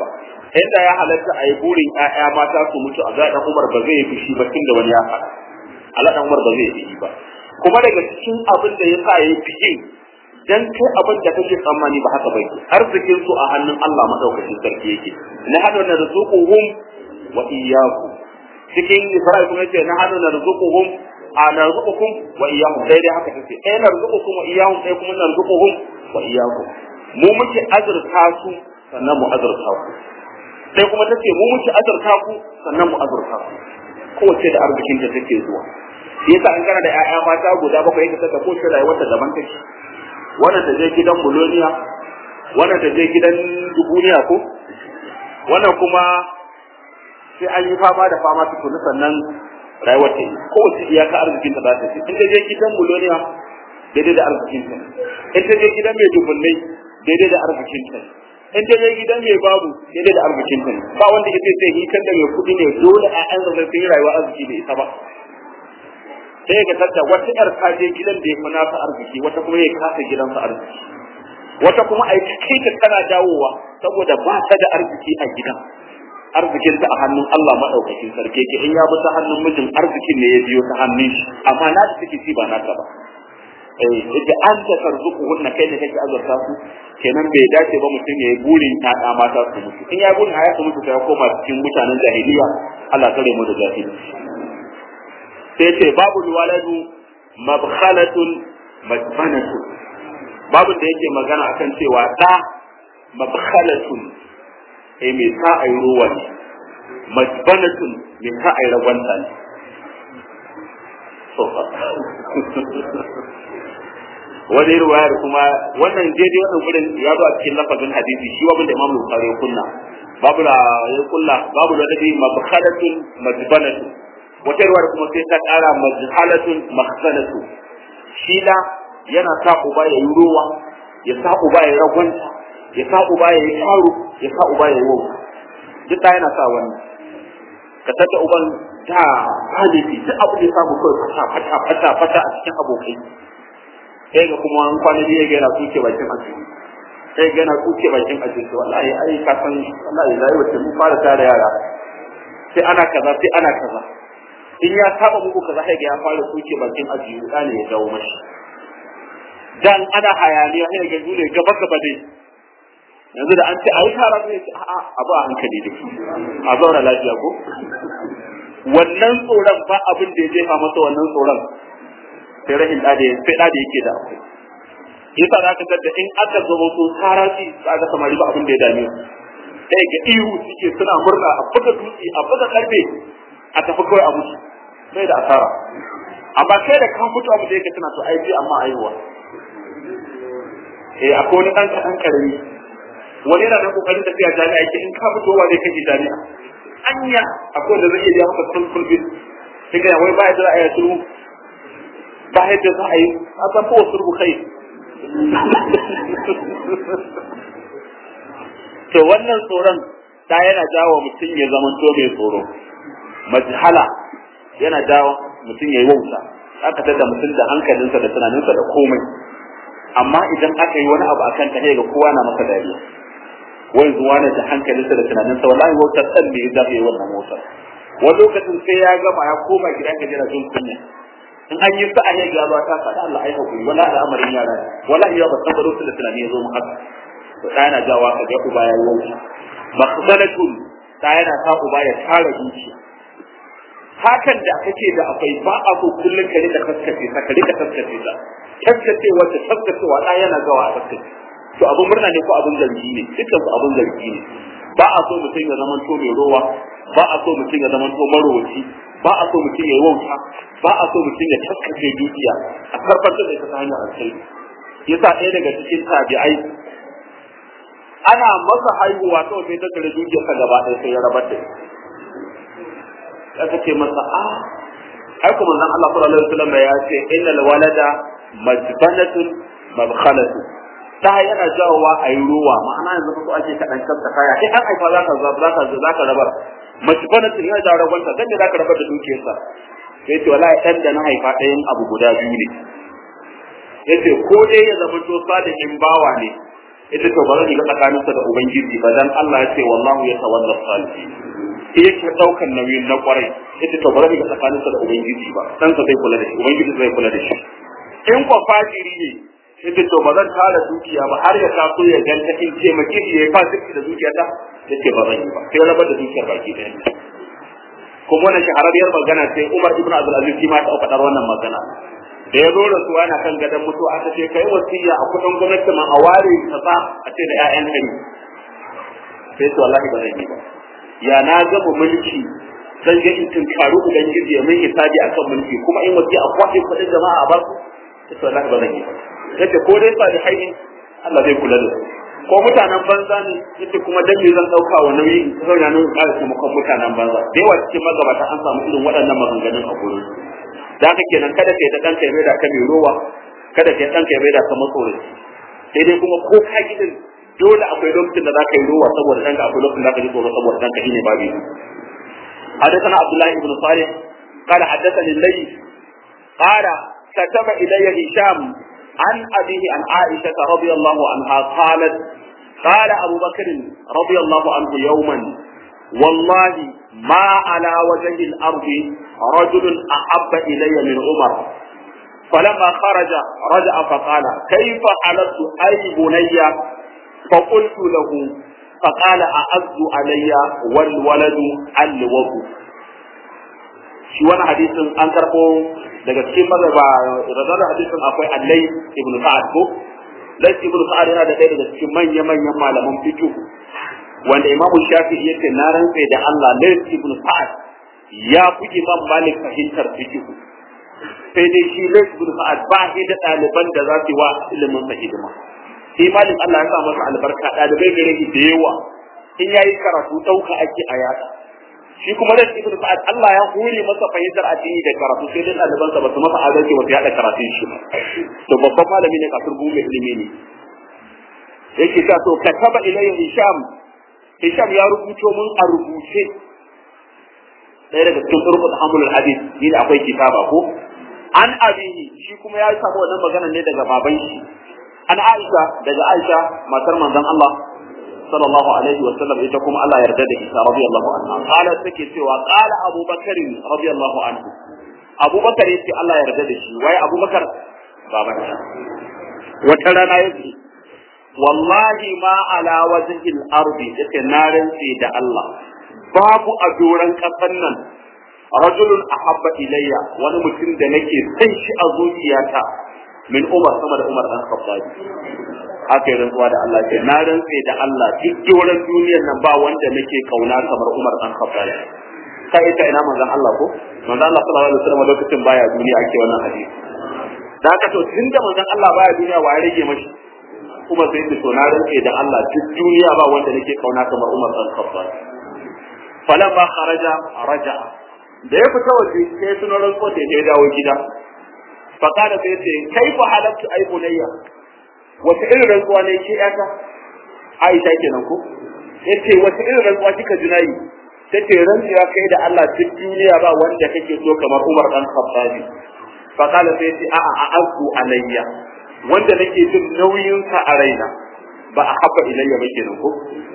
inda ya halatta a yi burin ƴaƴa mata su mutu a zaɗan Umar ba zai yi fushi ba tun da wani ya faɗa Allah dan Umar ba zai yi ba kuma daga cikin abin da ya sa ya yi fiye dan kai abin da kake tsammani ba haka bai arzikin su a hannun Allah madaukakin sarki yake na hadu na rizquhum wa iyyakum cikin Isra'il kuma yace na hadu na rizquhum a narzuqukum wa iyyakum dai dai haka take eh narzuqukum wa iyyakum sai kuma narzuquhum wa iyyakum mu muke azurta su sannan mu azurta ku sai kuma tace mu muke azurta ku sannan mu azurta ku kowace da arzikin ta take zuwa shi yasa an kana da ƴaƴa mata guda bakwai yake saka ko rayuwar ta daban take wannan ta je gidan buloniya wannan ta je gidan dubuniya ko wannan kuma sai an yi fama da fama tukuna sannan rayuwar ta yi kowace iyaka arzikin ta za ta ce in ta je gidan buloniya daidai da arzikin ta in ta je gidan mai dubunnai daidai da arzikin ta in ta je gidan mai babu daidai da arzikin ta ba wanda ya ce sai hitar da mai kuɗi ne dole a an zama sai rayuwa arziki bai isa ba sai ga tadda wata yar ta je gidan da ya fi nasa arziki wata kuma ya kasa gidansa arziki wata kuma ai kai ta tana dawowa saboda ba ta da arziki a gidan arzikin ta a hannun Allah madaukakin sarki ke in ya bi ta hannun mijin arzikin ne ya biyo ta hannun shi amma na da take ci ba naka ba eh yace an ta tarzuku hunna kai ne kake azurta su kenan bai dace ba mutum ya yi burin ta da mata su mutu in ya burin ya su mutu sai ya koma cikin mutanen jahiliya Allah kare mu da jahilci sai ce babu waladu mabkhalatun majbanatu babu da yake magana akan cewa da mabkhalatun eh me sa ai ruwa ne majbanatun me sa ai ragwanta ne wani ruwayar kuma wannan daidai wannan gurin ya zo a cikin lafazin hadisi shi wabin da imam bukhari ya kunna babu da ya kulla babu da nabi mabkhalatun majbanatun wata ruwar kuma sai ta ƙara majhalatun makhsalatu shi da yana sa uba ya yi ruwa ya sa uba ya ragwanta ya sa uba ya yi karo ya sa uba ya yi wau duk da yana sa wannan ka tada uban da halifi duk abu da ya samu kawai fata fata fata fata a cikin abokai sai ga kuma an kwana biyu ga yana kuke bakin asiri sai ga yana kuke bakin asiri wallahi ai ka san wallahi lai wace mun fara tare yara sai ana kaza sai ana kaza in ya saba muku kaza sai ga ya fara kuke bakin asiri da ne ya dawo mashi dan ana hayaniya sai ga dole gaba gaba dai yanzu da an ce ayi kara sai ce a'a abu a hankali dai a zauna lafiya ko wannan tsoron ba abin da ya jefa masa wannan tsoron sai rahin da sai da yake da akwai yasa za ka da in aka zo su haraki za ka samari ba abin da ya dame su sai ga ihu suke suna murna a buga dutse a buga karfe a tafi kawai a mutu sai da asara amma kai da ka fito abu da yake tana to aiki amma aiwa eh akwai wani dan kadan karami wani yana da kokarin tafiya jami'a yake in ka fito wa zai kai jami'a anya akwai wanda zai iya maka sulfur bin sai ga wai ba ya da ayatu ba yadda za a yi a san ko sulhu kai to wannan tsoron da yana jawo mutum ya zama to mai tsoro majhala yana jawo mutum ya yi wauta aka tada mutum da hankalinsa da tunaninsa da komai amma idan aka yi wani abu akan ta ga kowa na masa dariya wai zuwa ne da hankalinsa da tunaninsa wallahi wautar san me ya zabe wannan motar wani lokacin sai ya gama ya koma gidan ka jira jin kunya in an yi sa'a ya ga ta faɗa Allah ai hakuri wala al'amarin yara wallahi ya ba san ba lokacin da tunani ya zo mu haka to da yana jawa ka ga uba ya yi wauta makhsalatun da yana sa uba ya tara zuciya hakan da kake da akwai ba a so kullun ka rika kaskace ta ka rika kaskace ta kaskace wata kaskacewa da yana gawa a kaskace to abun murna ne ko abun zargi ne dukkan su abun zargi ne ba a so mutum ya zama to mai rowa ba a so mutum ya zama to marowaci ba a so mutum ya yi wauta ba a so mutum ya kaskace dukiya a karfatar da ita ta hanyar alkhairi yasa ɗaya daga cikin tabi'ai ana masa haihuwa kawai sai ta tare dukiyarsa gaba ɗaya sai ya rabar da aka ce masa a ai kuma nan Allah sallallahu alaihi wasallam ya ce innal walada majbanatun mabkhalatun ta yana jawowa a yi ruwa ma'ana yanzu ko ake kaɗan kanta kaya sai an haifa za ka za ka za ka rabar majbanatun yana jawo rabonta dan da za ka rabar da dukiyarsa sai ce wallahi dan da na haifa ɗayan abu guda biyu ne yace ko dai ya zama to salihin bawa ne ita to ba zan shiga tsakaninsa da ubangiji ba dan Allah ya ce wallahu ya tawalla salihin sai yake daukan nauyin na kwarai ita to ba zan shiga tsakaninsa da ubangiji ba dan sa zai kula da shi ubangiji zai kula da shi in kwa fajiri ne ita to ba zan tara dukiya ba har ya taso ya ganta in ce maki shi ya fasiki da dukiyata yace ba zan yi ba sai rabar da dukiyar baki ɗaya kuma wannan shahararriyar magana sai Umar ibn Abdul Aziz shi ma ta faɗar wannan magana da ya zo da su ana kan gadon mutu aka ce kai wasiya a kudin gwamnati ma a ware kaza a ce da ƴaƴan kai sai to wallahi ba zan yi ba ya na gama mulki zan je in tunkaru ubangiji ya mai hisabi akan mulki kuma in wasiya a kwace kudin jama'a a ba su sai to wallahi ba zan yi ba yace ko dai salihai ne Allah zai kula da su ko mutanen banza ne yace kuma dan me zan dauka wa nauyi zauna nan ƙara taimakon mutanen banza da yawa cikin magabata an samu irin waɗannan maganganun a gurin da haka kenan kada kai da ɗanka ya mai da ka mai rowa kada kai ɗanka ya mai da ka matsoraci sai dai kuma ko ka gidan dole akwai lokacin da za ka yi rowa saboda ɗanka akwai lokacin da za ka ji tsoro saboda ɗanka shine babu حدثنا عبد الله بن صالح قال حدثني الليث قال كتب إلي هشام عن أبيه عن عائشة رضي الله عنها قالت قال أبو بكر رضي الله عنه يوما والله ما على وجه الأرض رجل أحب إلي من عمر فلما خرج رجع فقال كيف حلفت أي بني فقلت له فقال أعز علي والولد الوضو shi wani hadisin an karɓo daga cikin mazaba radar hadisin akwai allai ibn sa'ad ko lai ibn sa'ad yana da ɗaya daga cikin manya manyan malaman fiqh wanda imamu shafi'i yake na rantsa da Allah lai ibn sa'ad ya fi imam malik fahimtar fiqh sai dai shi lai ibn sa'ad ba shi da ɗaliban da za su yi wa ilimin sa hidima shi malik Allah ya sa masa albarka ɗalibai gare shi da yawa in yayi karatu ɗauka ake a yada shi kuma da ibn sa'ad Allah ya hore masa fahimtar addini da karatu sai dai ɗaliban sa ba su masa adalci ba su yada karatun shi to babban malami ne kafir gume ilimi ne yake ta to kataba ilayya hisham hisham ya rubuto mun a rubuce ɗaya daga cikin turkut hamulul hadith ni da akwai kitaba ko an abihi shi kuma ya samu wannan magana ne daga baban shi an aisha daga aisha matar manzon Allah sallallahu alaihi wa sallam ita kuma Allah yarda da ita radiyallahu anha qala take cewa qala Abu Bakar radiyallahu anhu Abu Bakar yace Allah yarda da shi wai Abu Bakar baban sa wata rana yace wallahi ma ala wajhi al-ardi yace na rantsi da Allah babu a doran kasan nan rajulun ahabba ilayya wani mutum da nake san shi a zuciyata min Umar sama da Umar dan Khattab aka yi rantsuwa da Allah ce na rantse da Allah duk doron duniyar nan ba wanda nake kauna kamar Umar dan Khattab kai ita ina manzon Allah ko manzon Allah sallallahu alaihi wasallam lokacin baya duniya ake wannan hadisi da haka to tunda manzon Allah baya duniya wa ya rage mashi kuma sai da to na rantse da Allah duk duniya ba wanda nake kauna kamar Umar dan Khattab falamma kharaja raja da ya fita waje sai suno rantsuwa da ya dawo gida fakada sai ce kaifa halaktu ay bunayya wata irin rantsuwa ne ke yata Aisha kenan ko yace wata irin rantsuwa kika ji nayi tace rantsuwa kai da Allah duk duniya ba wanda kake so kamar Umar dan Khattab fa kala sai yace a'a a'azu alayya wanda nake jin nauyin sa a raina ba a habba ilayya ba kenan ko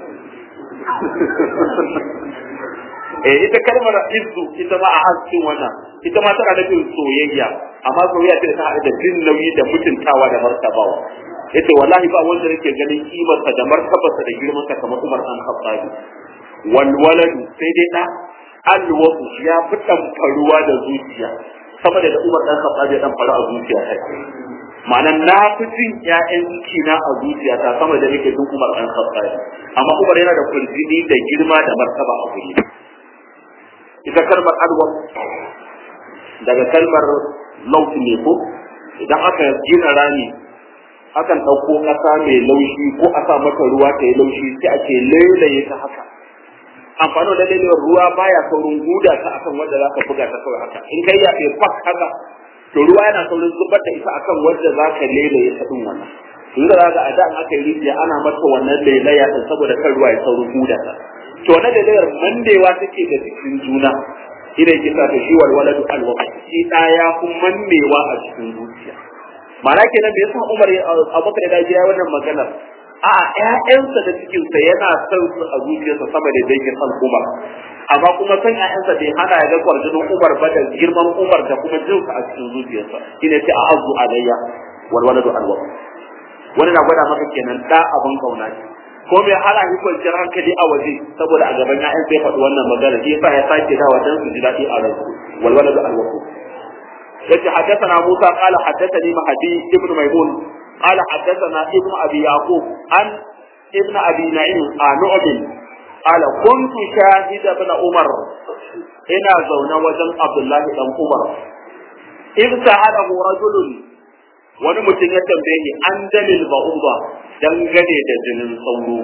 eh ita kalmar izzu ita ma a haskin wannan ita ma tana nufin soyayya amma soyayya ce ta haɗu da jin nauyi da mutuntawa da martabawa yace wallahi ba wanda nake ganin kimarsa da martabarsa da girmansa kamar Umar an Khattabi wal waladu sai dai da alwatu ya fi faruwa da zuciya sama da Umar dan Khattabi ya dan faru a zuciya ta ma'ana na fi jin ƴaƴan kina a zuciya ta sama da nake jin Umar dan Khattabi amma Umar yana da kurjini da girma da martaba a guri ita kalmar alwa daga kalmar lauti ne ko idan aka gina rami akan ɗauko ƙasa mai laushi ko a sa mata ruwa ta yi laushi sai a ce lailaye ta haka amfani da lailawar ruwa baya saurin guda ta akan wanda za ka buga ta kawai haka in kai ya fi fak haka to ruwa yana saurin zubar da ita akan wanda za ka lailaye ta ɗin wannan yanzu da za a da aka yi rijiya ana mata wannan lailaya ɗin saboda kan ruwa ya saurin guda ta to wannan lailayar mandewa take da jikin juna ina kisa ta shi walwaladu alwaqti shi ɗaya kun mannewa a cikin zuciya ma'ana kenan bai san Umar Abubakar da ya wannan maganar a ƴaƴansa da cikinsa yana son su a zuciyarsa sama da yake son Umar amma kuma san ƴaƴansa bai hana ya ga kwarjinin Umar ba da girman Umar da kuma jinsa a cikin zuciyarsa shine sai a azu alayya wal waladu alwa wani na gwada maka kenan da abin kauna ne ko mai hala shi kwanciyar hankali a waje saboda a gaban ƴaƴan sai faɗi wannan magana shi yasa ya sake dawa dan su ji daɗi a ransu wal waladu alwa yace haddathana Musa qala haddathani Mahdi ibn Maimun قال حدثنا ابن ابي يعقوب عن ابن ابي نعيم عن نعم قال كنت شاهد ابن عمر ina zaune wajen Abdullahi dan Umar in sa'adahu rajulun wani mutum ya tambaye ni an dalil ba'uba dangane da jinin sauro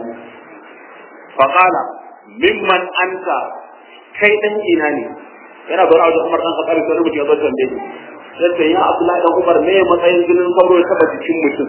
faqala mimman anta kai dan ina ne yana zaune wajen Umar dan Khattab sai mutum ya zo tambaye ni sai ya Abdullahi dan Umar me matsayin jinin sauro ya taba jikin mutum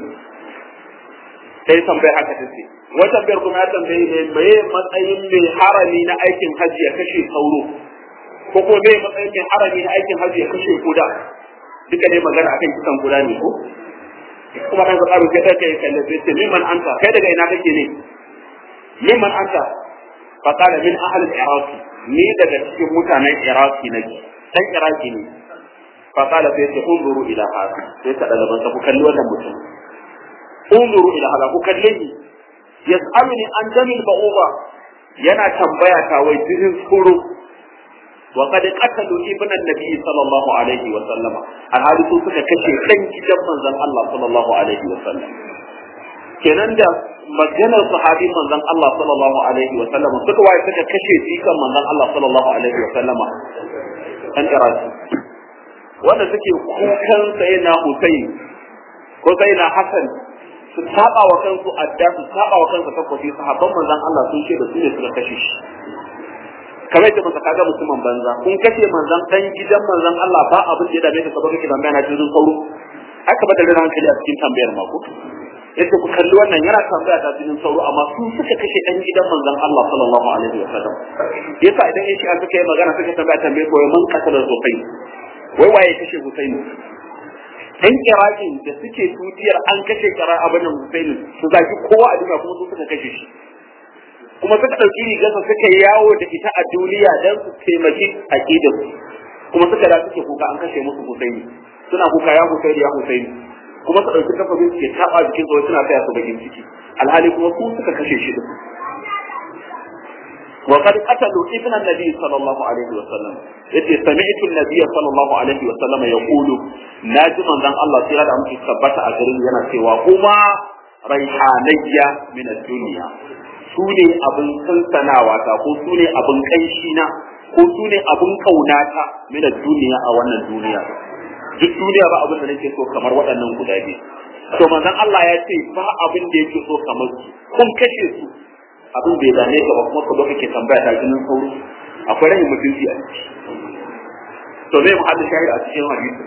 sai tambaya haka ta ce wata biyar kuma ya tambaye ne me matsayin mai harami na aikin hajji ya kashe sauro ko ko me matsayin mai harami na aikin hajji ya kashe kuda duka ne magana akan kisan kuda ne ko kuma kan tsaro sai kai kai kalle sai ce mimman anta kai daga ina kake ne mimman anta fa qala min ahli al-iraq ni daga cikin mutanen iraki nake dan iraki ne فقال سيدي انظروا الى هذا سيدي daga ban ku kalli wannan mutum انظروا الى هذا ku kalle ni yas'aluni an jamil ba'uba yana tambaya ta wai jirin tsoro wa qad qatalu ibn an-nabi sallallahu alaihi wa sallama alhali su suka kashe dan gidan manzon Allah sallallahu alaihi wa sallam kenan da maganar sahabi manzon Allah sallallahu alaihi wa sallama suka waye suka kashe jikan manzon Allah sallallahu alaihi wa sallama an iraki wanda suke kukan sai na Hussein ko sai na Hassan su saba wa kansu adda su saba wa kansu takwafi sahabban manzon Allah sun ce da su ne suka kashe shi kamar yadda masa kaga musulman banza kun kashe manzon dan gidan manzon Allah ba abin da ya dame ka saboda kake tambaya na cikin sauro aka bada da hankali a cikin tambayar mako yace ku kalli wannan yana tambaya ta cikin sauro amma su suka kashe dan gidan manzon Allah sallallahu alaihi wa sallam yasa idan yace an suka yi magana suka tambaya tambaye ko man kasala sosai wai waye kashe Husaini dan Iraqin da suke tutiyar an kashe kara abin Husaini su zaki kowa a duniya kuma su suka kashe shi kuma suka dauki rigarsa suka yawo da ita a duniya dan su taimaki aqidar kuma suka da suke kuka an kashe musu Husaini suna kuka ya Husaini ya Husaini kuma su dauki kafafin suke taba jikin su suna taya su bakin ciki alhali kuma su suka kashe shi din وقد قتلوا ابن النبي صلى الله عليه وسلم yace sami'tu an-nabiy sallallahu alaihi wa sallam yaqulu naji manzon Allah sai da muke tabbata a garin yana cewa kuma raihanayya min ad-dunya su ne abin sansanawa ta ko su ne abin kanshi na ko su ne abin kaunata min ad-dunya a wannan duniya duk duniya ba abin da nake so kamar waɗannan guda biyu to manzon Allah ya ce ba abin da yake so kamar su kun kashe su abin bai dame ka ba kuma ka zo kake tambaya ta jinin sauro akwai rahin mutunci a ciki to zai mu hada shahid a cikin hadisi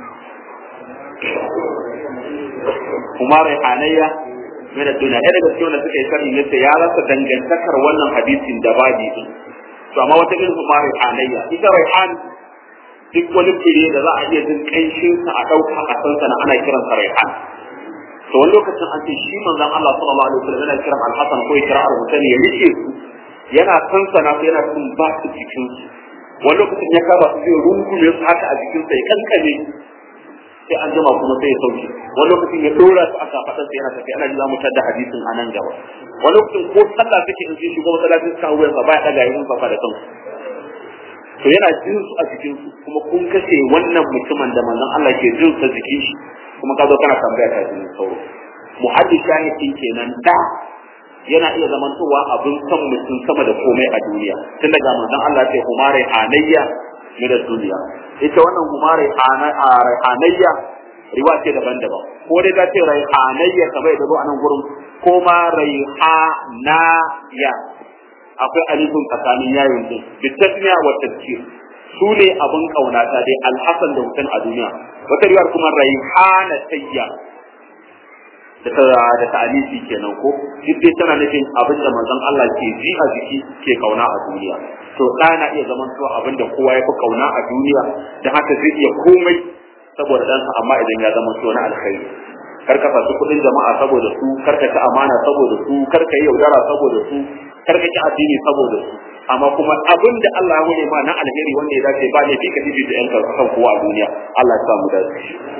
kuma rai hanayya mai da duniya ɗaya daga cikin wanda suka yi sharhi yace ya rasa dangantakar wannan hadisin da babi din to amma wata irin kuma rai hanayya ita rai han duk wani fure da za a iya jin ƙanshin sa a ɗauka a san sana ana kiransa rai han to wani lokacin an ce shi manzon Allah sallallahu alaihi wasallam yana kiran al-Hasan ko ya kira al-Husayn ya rike su yana sansana su yana sun ba su jikin su wani lokacin ya kaba su zai rungume su haka a jikin sa ya kankane sai an jima kuma sai ya sauke wani lokacin ya dora su aka faɗa sai yana tafi ana ji za mu tada hadisin a nan gaba wani lokacin ko sallah take in sun shigo masallacin suka wuyan sa baya daga yin safa da kansu to yana jin su a jikin su kuma kun kashe wannan mutumin da manzon Allah ke jin sa jikin shi kuma ka zo kana tambaya ta jinin sauro muhaddis shahidin kenan da yana iya zamantowa abin son mutum sama da komai a duniya tun daga manzon Allah ce humare hanayya min duniya ita wannan humare hanayya riwa ce daban-daban ko dai ta ce raihanayya kamar yadda zo a nan gurin ko ma raihanaya akwai alifin tsakanin yayin din bitasmiya wa tafsir su ne abin kaunata dai alhassan da mutum a duniya wata riwayar kuma raihana tayya da ta da ta'alisi kenan ko duk dai tana nufin abin da manzon Allah ke ji a jiki ke kauna a duniya to da na iya zaman to abin da kowa ya fi kauna a duniya da haka zai iya komai saboda ɗansa amma idan ya zama to na alkhairi kar ka fasu kuɗin jama'a saboda su kar ka ci amana saboda su kar ka yi yaudara saboda su kar ka ci addini saboda su amma kuma abin da Allah ya hore ma na alheri wanda ya dace ba ne ka bibi da yanka kan kowa a duniya Allah ya sa mu dace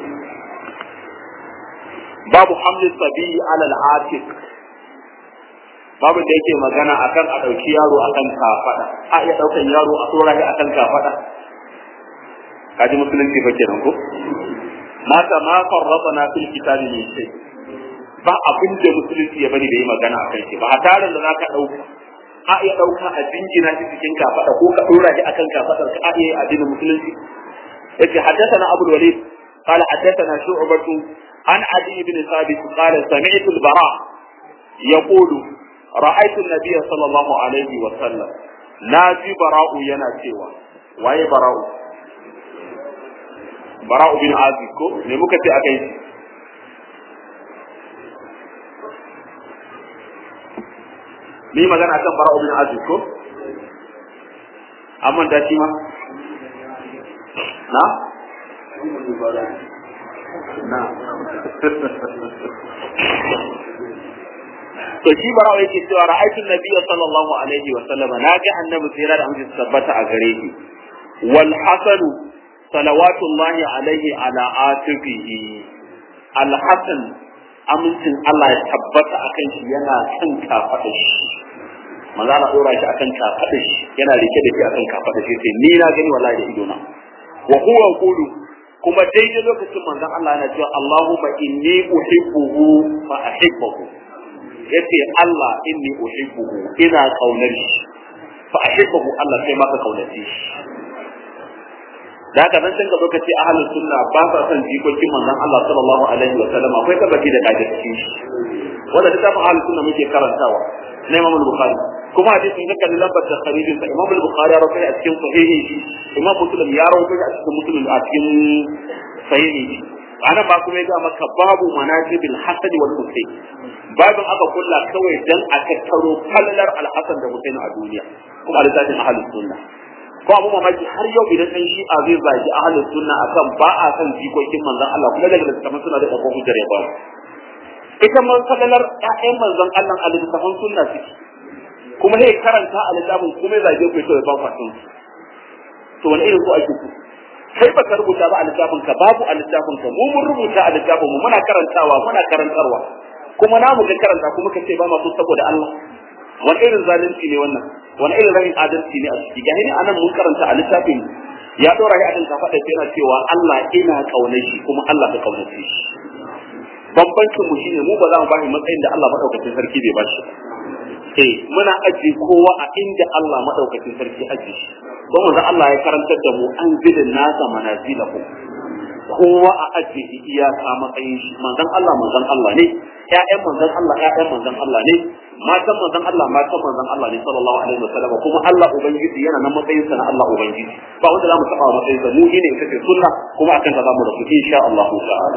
babu hamlin sabi ala al-atiq babu da yake magana akan a dauki yaro akan kafada a iya daukan yaro a tsora shi akan kafada kaji musulunci fa kenan ko mata ma farratana fil kitabi min shay ba abin da musulunci ya bani da yi magana akan shi ba a tarin da zaka dauka a iya dauka a jingina shi cikin kafada ko ka dora shi akan kafadar ka a iya addinin musulunci yace haddathana abul walid قال حدثنا شعبة عن عدي بن ثابت قال سمعت البراء يقول رأيت النبي صلى الله عليه وسلم ناجي براء ينا سوى واي براء براء بن عازب كو ne muka ce akai ni magana kan bara'u bin azib ko amma da shi ma na na to shi barawa yake cewa ra'aytu nabiyya sallallahu alaihi wa sallam naga annabi tsira da amince tabbata a gare shi wal hasan salawatullahi alaihi ala atibihi al hasan amincin Allah ya tabbata akan shi yana kan kafada shi manzo Allah dora shi akan kafada shi yana rike da shi akan kafada shi sai ni na gani wallahi da idona wa huwa qulu kuma daidai lokacin manzon Allah yana cewa Allahumma inni uhibbuhu fa ahibbuhu yace Allah inni uhibbuhu ina kaunar shi fa ahibbuhu Allah sai maka kaunace shi da haka nan sun ga lokaci ahlus sunna ba sa son jikokin manzon Allah sallallahu alaihi wa sallam akwai tabbaci da kaje cikin shi wanda da tafi ahlus sunna muke karantawa na Imam Bukhari kuma hadisin da kallon lambar da kharijin sa Imam Bukhari ya rawaita a cikin sahihi shi Imam Muslim ya rawaita a cikin Muslim a cikin sahihi shi ana ba kuma ya ga maka babu manajibil hasan wal husayn babin aka kulla kawai dan a tattaro falalar al-hasan da husayn a duniya kuma a littafin ahlus sunna ko abu mamaki har yau idan dan shi a zai zagi ahlus sunna akan ba a san jikokin manzon Allah kuma daga littafin suna da kafofin hujjar ya ba ita man falalar ƴaƴan manzon Allah a littafin sunna suke kuma sai karanta a littafin kuma zage ku ya ba ku to wani irin ko ake ku kai ba ka rubuta ba a littafin ka babu a littafin ka mu mun rubuta a littafin mu muna karantawa muna karantarwa kuma na mu ga karanta kuma ka ce ba ma so saboda Allah wani irin zalunci ne wannan wani irin rahin adalci ne a ciki ga ni anan mun karanta a littafin ya dora ya adin ka faɗa yana cewa Allah ina kaunar shi kuma Allah ka kaunace shi bambancin mu shine mu ba za mu bashi matsayin da Allah madaukakin sarki bai bashi eh muna ajiye kowa a inda Allah madaukakin sarki ajiye shi don manzo Allah ya karantar da mu an zilin nasa manazilahu kowa a ajiye iyaka matsayin shi manzon Allah manzon Allah ne ƴaƴan manzon Allah ƴaƴan manzon Allah ne matan manzon Allah matan manzon Allah ne sallallahu alaihi wasallam kuma Allah ubangiji yana nan matsayin sa na Allah ubangiji ba wanda zamu taba matsayin sa mu ne kace sunna kuma akan ta zamu rafu insha Allah ta'ala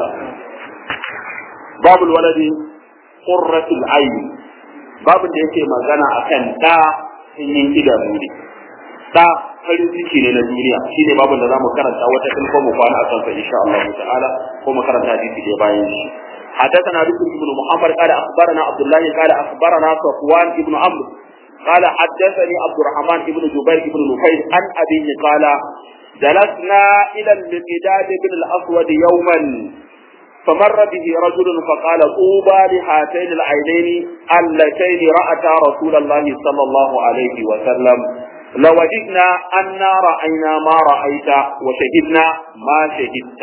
babul waladi qurratul ayn babin da yake magana akan da yin idanu ne da farin ciki ne na duniya shine babin da zamu karanta wata kin ko mu kwana akan sa insha Allah ta'ala ko mu karanta hadisi da bayan shi حدثنا بكر بن محمد قال اخبرنا عبد الله قال اخبرنا صفوان بن عمرو قال حدثني عبد الرحمن بن جبير بن نفيل عن ابيه قال جلسنا الى المقداد بن الاسود يوما فمر به رجل فقال طوبى لهاتين العينين اللتين راتا رسول الله صلى الله عليه وسلم لوجدنا أنا رأينا ما رأيت وشهدنا ما شهدت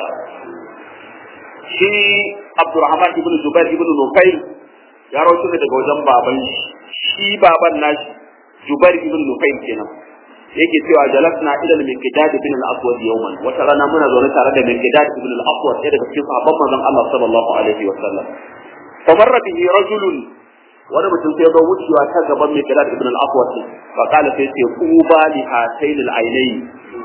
shi Abdurrahman ibn Zubair ibn Nufail ya rawaito ne daga wajen baban shi baban nashi Zubair ibn Nufail kenan yake cewa jalasna ila al-Miqdad ibn al-Aswad yawman wata rana muna zaune tare da Miqdad ibn al-Aswad ɗaya daga cikin sahabban manzon Allah sallallahu alaihi wa sallam famarra bihi rajulun wani mutum sai ga wucewa ta gaban Miqdad ibn al-Aswad fa qala sai ce quba li hatayn al-aynayn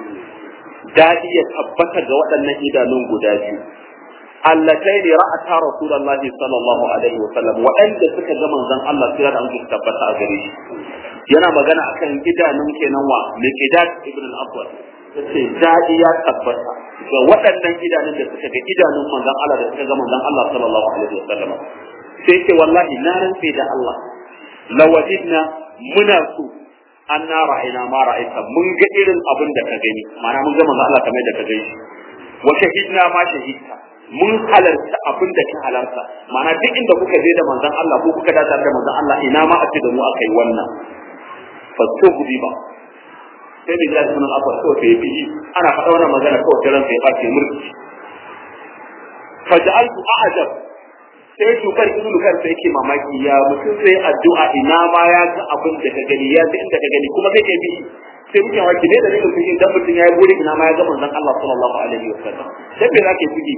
dadi ya tabbata ga waɗannan idanun guda biyu allatayn ra'ata rasulullahi sallallahu alaihi wa sallam waɗanda suka ga manzon Allah sai da an tabbata a gare shi yana magana akan idanun kenan wa Miqdad ibn al-Aswad yace dadi ya tabbata ga waɗannan idanun da suka ga idanun manzon Allah da suka ga manzon Allah sallallahu alaihi wasallam sai ce wallahi na rantse da Allah lawajidna muna so an na ra'ayna ma ra'aita mun ga irin abin da ka gani ma'ana mun ga manzon Allah kamar da ka gani wa shahidna ma shahidta mun halarta abin da ka halarta ma'ana duk inda kuka je da manzon Allah ko kuka dace da manzon Allah ina ma a ce da mu aka yi wannan fastughdi ba sai da ya sunan afa ko sai bi ana faɗa wannan magana ko ta ran sai ya bace murki faj'altu a'jab sai shukar ibnu kan sai yake mamaki ya mutum sai addu'a ina ma ya ga abin da ka gani ya ga inda ka gani kuma zai bi sai mutum waki ne da ne mutum idan mutum ya yi buri ina ma ya ga manzon Allah sallallahu alaihi wasallam sai bai zake fiji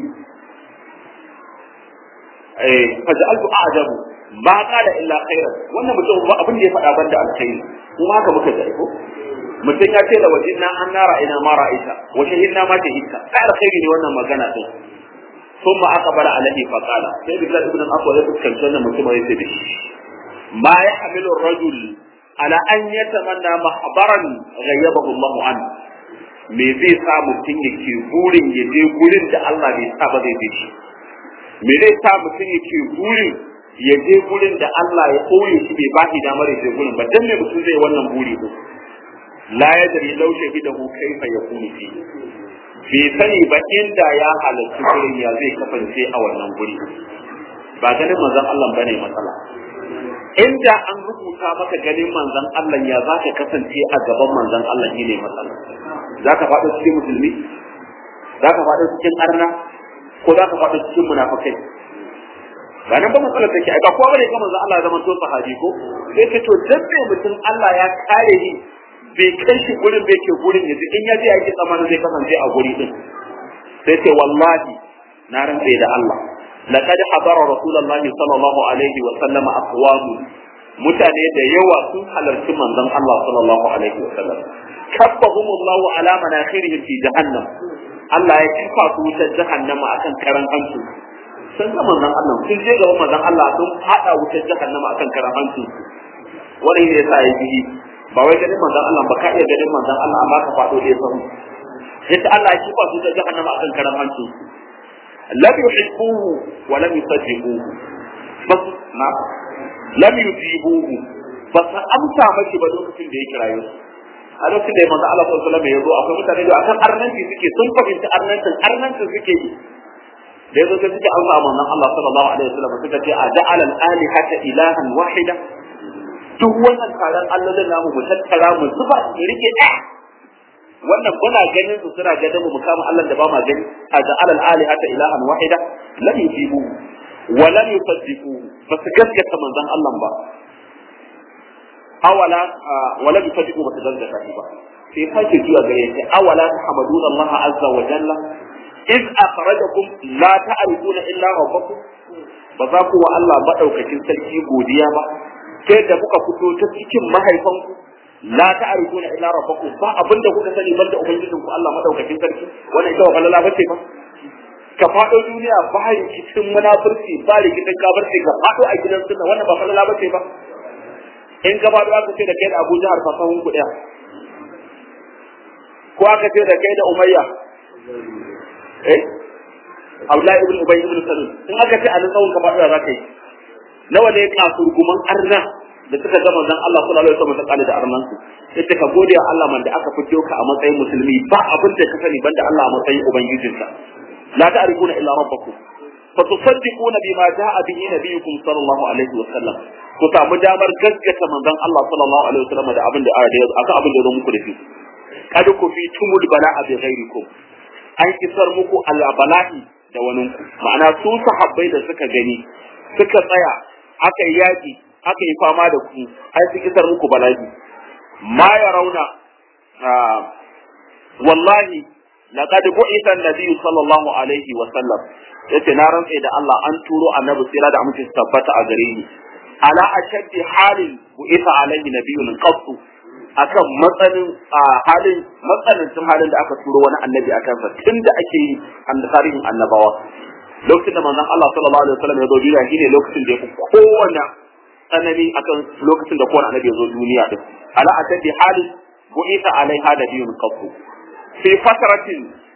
eh faj'altu a'jabu ba qala illa khairan wannan mutum ba abin da ya faɗa banda alkhairi kuma haka muka ga ko mutum ya ce da wajinna an nara ina ma ra'aita wa shahidna ma shahidta sai alkhairi ne wannan magana din ثم أقبل عليه فقال سيد الله ابن الأقوى يقول كم سنة من ثم يسير ما يحمل الرجل على أن يتمنى محضرا غيبه الله عنه me zai sa mutum yake burin ya je gurin da Allah bai sa ba zai je shi me zai sa mutum yake burin ya je gurin da Allah ya koye shi bai ba shi damar ya je gurin ba dan me mutum zai wannan buri ko la yadri law shahidahu kaifa yakunu fi bai sani ba inda ya halarci gurin ya zai kasance a wannan guri ba ganin manzon Allah bane matsala inda an rubuta maka ganin manzon Allah ya za ka kasance a gaban manzon Allah shi ne matsala za ka faɗo cikin musulmi za ka faɗo cikin arna ko za ka faɗo cikin munafikai ba nan ba matsalar take ai ba kowa bane ga manzon Allah ya zama to sahabi ko sai ce to dan me mutum Allah ya kare ni bai kai shi gurin bai ke gurin yanzu in ya je ya ke tsamanin zai kasance a guri din sai ce wallahi na rantse da Allah laqad hadara rasulullahi sallallahu alaihi wa sallama aqwam mutane da yawa sun halarci manzon Allah sallallahu alaihi wa sallam kabbahum Allah ala manakhirihim fi jahannam Allah ya kifa su wutar jahannama akan karan hanci sun ga manzon Allah sun je gaban manzon Allah sun hada wutar jahannama akan karan hanci wannan ne yasa ya yi ba wai ganin manzon Allah ba ka iya ganin manzon Allah amma ka faɗo da yasan yadda Allah ya kifa su da jahannama akan karan hancin lam yuhibbuhu wa lam yusaddiquhu bas na lam yujibuhu bas amsa mashi ba lokacin da ya kirayo su a lokacin da manzon Allah sallallahu alaihi wasallam ya zo akwai mutane da akan arnanci suke sun fahimci arnancin arnancin suke yi da yazo sai suke amsa manzon Allah sallallahu alaihi wasallam suka ce a ja'ala al-alihata ilahan wahida duk wannan taron allolin namu mu tattara mu zuba su rike ɗaya wannan muna ganin su suna ganin mu mu kama Allah da ba ma gani a ja'al al-alihata ilahan wahida lam yujibu wa lam yusaddiqu ba su gaskata manzon Allah ba awala wa lam yusaddiqu ba su gaskata shi ba sai sake zuwa gare shi awala tahmaduna Allah azza wa jalla iz akhrajakum la ta'rifuna illa rabbakum ba za ku wa Allah madaukakin sarki godiya ba sai da kuka fito ta cikin mahaifanku la ta'rifuna illa rabbakum ba abinda kuka sani banda ubangijin ku Allah madaukakin sarki wannan ita wa falala bace ba ka fado duniya ba rikicin munafurci ba rikicin kafirci ka fado a gidan sunna wannan ba falala bace ba in ka fado aka ce da kai da Abu Jahar fasahun ku daya ko aka ce da kai da Umayya eh Abdullahi ibn Ubay ibn Salul in aka ce a nan tsawon ka fado za ka yi nawa ne kasurguman arna da suka ga manzon Allah sallallahu alaihi wasallam ta kale da arnan su sai ka gode wa Allah man da aka fito ka a matsayin musulmi ba abin da ka sani banda Allah a matsayin ubangijinka la ta'rifuna illa rabbakum fa tusaddiquna bima ja'a bihi nabiyukum sallallahu alaihi wasallam ku samu damar gaskata manzon Allah sallallahu alaihi wasallam da abin da aka abin da ya zo muku da shi kad ku fi tumul bala'a bi ghairikum an kisar muku al bala'i da waninku ma'ana su sahabbai da suka gani suka tsaya aka yi yaƙi aka yi fama da ku ai su kisar muku bala'i ma ya rauna wallahi laqad bu'itha an-nabiy sallallahu alaihi wa sallam yace na rantsa da Allah an turo annabi sai da amince tabbata a gare ni ala ashaddi halin bu'itha alaihi nabiyyun qattu akan matsalin halin matsalancin halin da aka turo wani annabi akan sa tunda ake yi an tarihin annabawa lokacin da manzon Allah sallallahu alaihi wasallam ya zo duniya shine lokacin da ya fi kowanne tsanani akan lokacin da kowanne annabi ya zo duniya din ala atadi halin bu'itha alaiha da biyun qattu fi fatratin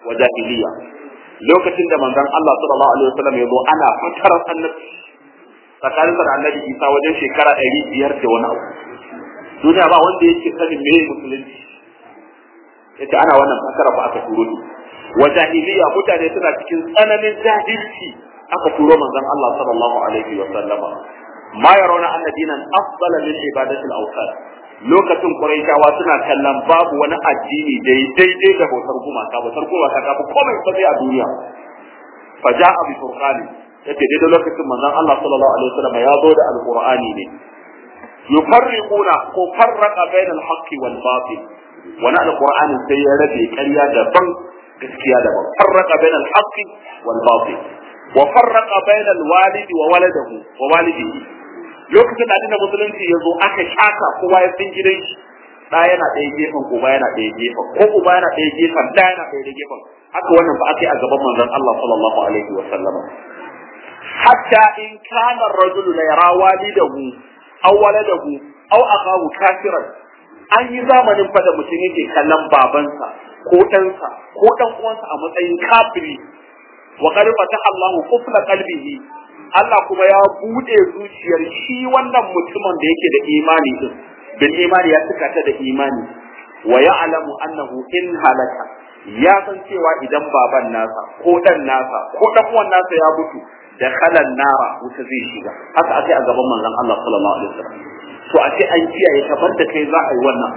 wa jahiliya lokacin da manzon Allah sallallahu alaihi wasallam ya zo ana fatarar annabi tsakanin da annabi Isa wajen shekara ɗari biyar da wani abu duniya ba wanda yake sanin me musulunci yace ana wannan fasara ba aka turo ni wa jahiliya mutane suna cikin tsananin jahilci aka turo manzon Allah sallallahu alaihi wasallam ma yarawna anna dinan afdala min ibadati al-awthan lokacin Quraishawa suna kallon babu wani addini dai daidai da bautar gumaka bautar gumaka ta fi komai sai a duniya fa ja'a bi furqani yace daidai lokacin manzon Allah sallallahu alaihi wasallam ya zo da alqur'ani ne yufarriquna ko farraqa bayna al-haqqi wal batil wani alqur'ani sai ya rabe ƙarya daban gaskiya daban farraqa bayna al-haqqi wal batil wa farraqa bayna al-walidi wa waladihi wa walidihi lokacin da addinin musulunci ya zo aka shaka kowa ya san gidan shi da yana ɗaya gefen uba yana ɗaya gefen ko uba yana ɗaya gefen da yana ɗaya gefen haka wannan ba aka yi a gaban manzon Allah sallallahu alaihi wa sallama hatta in kana ar-rajulu la yara walidahu aw waladahu aw akahu kafiran an yi zamanin fa da mutum yake kallon babansa ko ɗansa ko ɗan uwansa a matsayin kafiri wa qad fataha Allahu qufla qalbihi Allah kuma ya bude zuciyar shi wannan mutumin da yake da imani din bil imani ya tuka ta da imani wa ya'lamu annahu in halaka ya san cewa idan baban nasa ko dan nasa ko dan uwan nasa ya mutu da khalan nara wuta zai shiga haka ake a gaban manzon Allah sallallahu alaihi wasallam to a ce an kiyaye kamar da kai za a yi wannan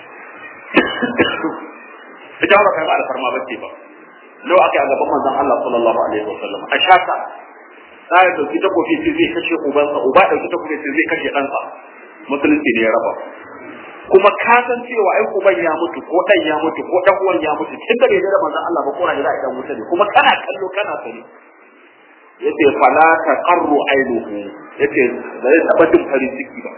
ita ba kai ba alfarma bace ba lau aka yi a gaban manzon Allah sallallahu alaihi wasallam a shaka da ya dauki takofi sai zai kashe ubansa uba dauki takofi sai zai kashe ɗansa musulunci ne ya raba kuma ka san cewa ai uban ya mutu ko dan ya mutu ko dan uwan ya mutu tun da bai da manzon Allah ba ko na da idan mutu ne kuma kana kallo kana sani yace fala taqarru ainuhu yace ba zai taba jin farin ciki ba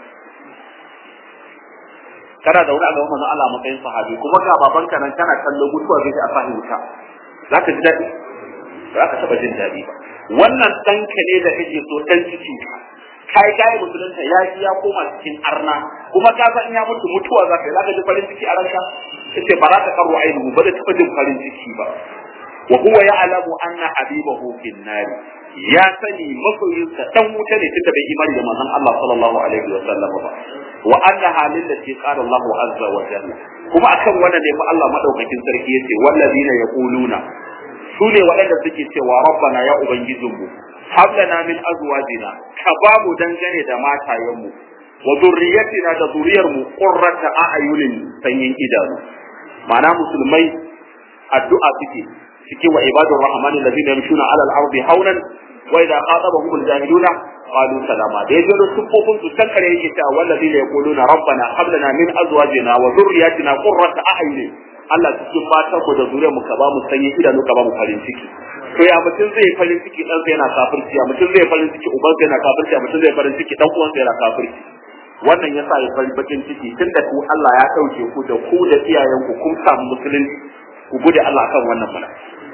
kana da wani a gaban manzon Allah matsayin sahabi kuma ga babanka nan kana kallo mutuwa zai a fahin wuta zaka ji daɗi ba ka taba jin daɗi ba wannan ɗanka ne da kake so ɗan cikin ka kai kai musulunta ya ya koma cikin arna kuma ka san ya mutu mutuwa za ka yi za ka ji farin ciki a ranka yace ba za ta karu ainihu ba da taɓa jin farin ciki ba wa huwa ya'lamu anna habibahu fin nar ya sani masoyinsa dan wuta ne tunda bai imani da manzon Allah sallallahu alaihi wa sallam ba wa anna halin da ke qala Allahu azza wa jalla kuma akan wannan ne fa Allah madaukakin sarki yace wallazina yaquluna su ne waɗanda suke cewa rabbana ya ubangijinmu hablana min azwajina ka ba mu dangane da matayenmu wa zurriyatina da zuriyarmu qurrata a'yunin sanyin idanu ma'ana musulmai addu'a suke suke wa ibadur rahmani alladhina yamshuna 'ala al-ardi hawlan wa idha khatabahum al-jahiluna qalu salama da yaje da sufofin su san kare yake cewa wallazina yaquluna rabbana hablana min azwajina wa zurriyatina qurrata a'yunin Allah cikin matan mu da zuriyar mu ka ba mu sanyi idanu ka ba mu farin ciki to ya mutum zai farin ciki dan sai yana kafirci ya mutum zai farin ciki uban sai yana kafirci ya mutum zai farin ciki dan uwan sai yana kafirci wannan yasa ya farin bakin ciki tunda ku Allah ya dauke ku da ku da iyayen ku kun samu musulunci ku gode Allah akan wannan mana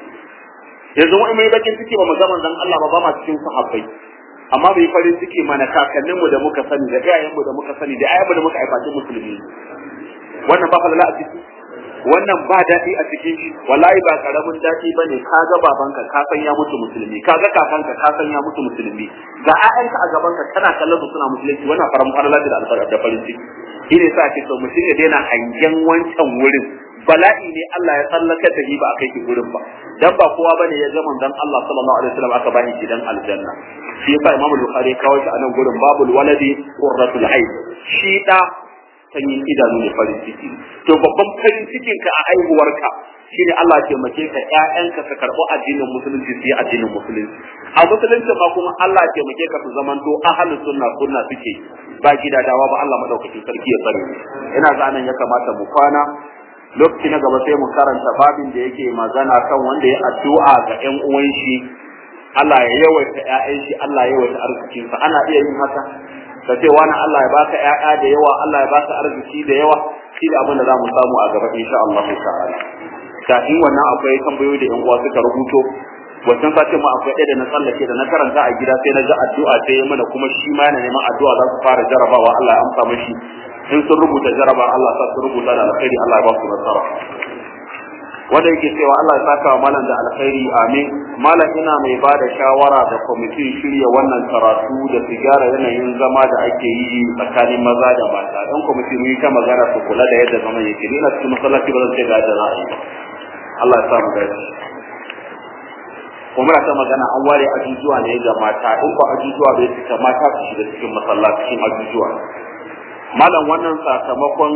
yanzu wani mai bakin ciki ba mu ga manzon Allah ba ba ma cikin sahabbai amma bai farin ciki mana kakanninmu da muka sani da iyayenmu da muka sani da ayyanmu da muka aifaci musulmi wannan ba falala a ciki wannan ba daɗi a cikin shi wallahi ba karamin daɗi bane ka ga babanka ka san ya mutu musulmi ka ga kakanka ka san ya mutu musulmi ga ƴaƴanka a gabanka kana kallon su suna musulunci wannan faran farala da alfarka da farin ciki shine sa ake so mutum ya daina hangen wancan wurin bala'i ne Allah ya tsallaka da ba a kai ki gurin ba dan ba kowa bane ya ga manzon Allah sallallahu alaihi wasallam aka bani shi dan aljanna shi yasa Imam Bukhari kawo shi a nan gurin babul waladi qurratul ayn shi da sanyin idanu ne farin ciki to babban farin cikin ka a aihuwarka shine Allah ya taimake ka ƴaƴanka su karɓi addinin musulunci su yi addinin musulunci a musulunci ma kuma Allah ya taimake ka su zamanto ahlus sunna sunna suke ba gidadawa ba Allah madaukakin sarki ya tsare ina ga nan ya kamata mu kwana lokaci na gaba sai mu karanta babin da yake magana kan wanda ya addu'a ga ƴan uwan shi Allah ya yawaita ƴaƴan shi Allah ya yawaita arzikinsa ana iya yin haka ka ce wani Allah ya baka ƴaƴa da yawa Allah ya baka arziki da yawa shi da abin da za mu samu a gaba insha Allah ta'ala kafin wannan akwai tambayoyi da ƴan uwa suka rubuto wancan sace ma akwai ɗaya da na tsallake da na karanta a gida sai na ga addu'a sai ya mana kuma shi ma yana neman addu'a za su fara jarabawa Allah ya amsa mashi in sun rubuta jaraba Allah sa su rubuta da alkhairi Allah ya ba su nasara wanda yake cewa Allah ya saka wa malam da alkhairi amin malam ina mai ba da shawara ga kwamitin shirya wannan karatu da su gyara yanayin zama da ake yi tsakanin maza da mata dan kwamiti mun yi ta magana su kula da yadda zaman yake ni na cikin masallaci ba zan ce ga da ra'ayi Allah ya sa mu dace kuma ta magana an ware ajujuwa ne ga mata in ba ajujuwa bai fita mata su shiga cikin masallacin ajujuwa malam wannan sakamakon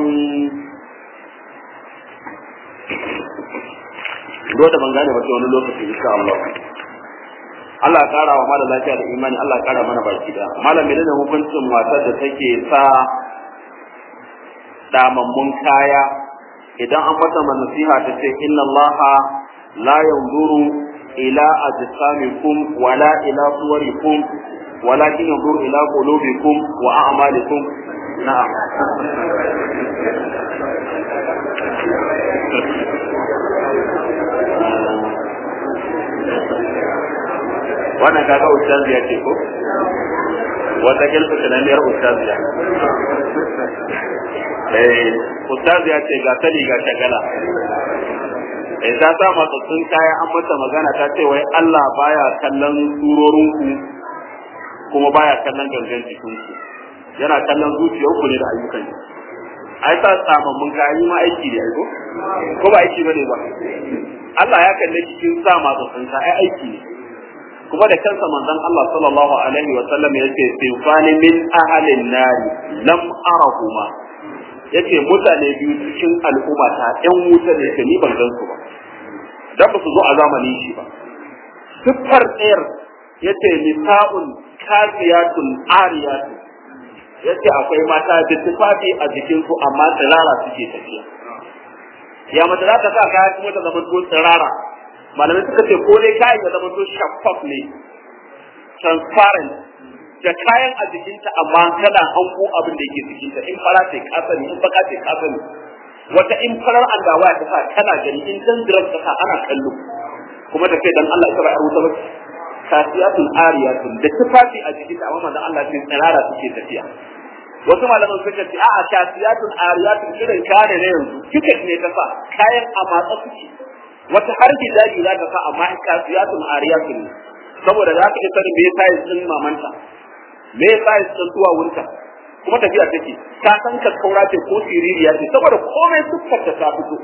do da ban gane ba sai wani lokaci insha Allah Allah ya kara wa malam lafiya da imani Allah ya kara mana baki da malam menene hukuncin matar da take sa damammun kaya idan an mata nasiha ta ce inna Allah la yanzuru ila ajsamikum wala ila suwarikum walakin yanzuru ila qulubikum wa a'malikum na'am wannan kaga ustaziya ce ko wata kilfa tunaniyar ustaziya eh ustaziya ce ga tali ga shagala eh ta sa matsatsun kaya an mata magana ta ce wai Allah baya kallon surorinku kuma baya kallon gangan jikinku yana kallon zuciyarku ne da ayyukan ai ta samammun kaya yi ma aiki ne aiko ko ba aiki bane ba Allah ya kalle cikin sa matsatsun kaya aiki ne kuma da kansa manzon Allah sallallahu alaihi wa sallam yace sinfani min ahalin nari lam arahuma yace mutane biyu cikin al'umma ta ɗan wuta ne ke ni ban gan su ba dan ba su zo a zamanin shi ba siffar ɗayar yace nisa'un kasiyatun ariyatun yace akwai mata da tufafi a jikin su amma tsirara suke tafiya ya mace za ta sa kaya kuma ta zama ko tsirara malamai suka ce ko dai kayan ya zama to shaffaf ne transparent da kayan a jikinta amma kana hango abin da yake jikinta in fara ce ka sani in baka ce ka sani wata in farar andawa ta sa kana gani in dan diran ta sa ana kallo kuma da kai dan Allah ita ba a rubuta ba kasiyatun ariyatun da tufafi a jikinta amma manzon Allah ce tsirara suke tafiya wasu malaman suka ce a'a kasiyatun ariyatun irin kare ne yanzu tiket ne ta sa kayan a matsa suke wata har hijabi za ta sa amma kasiyatun ariyatun ne saboda za ka isa me size din mamanta me size din duwawunta kuma tafiya take ta san ka kaura ce ko siririya ce saboda komai sukkar ta ta fito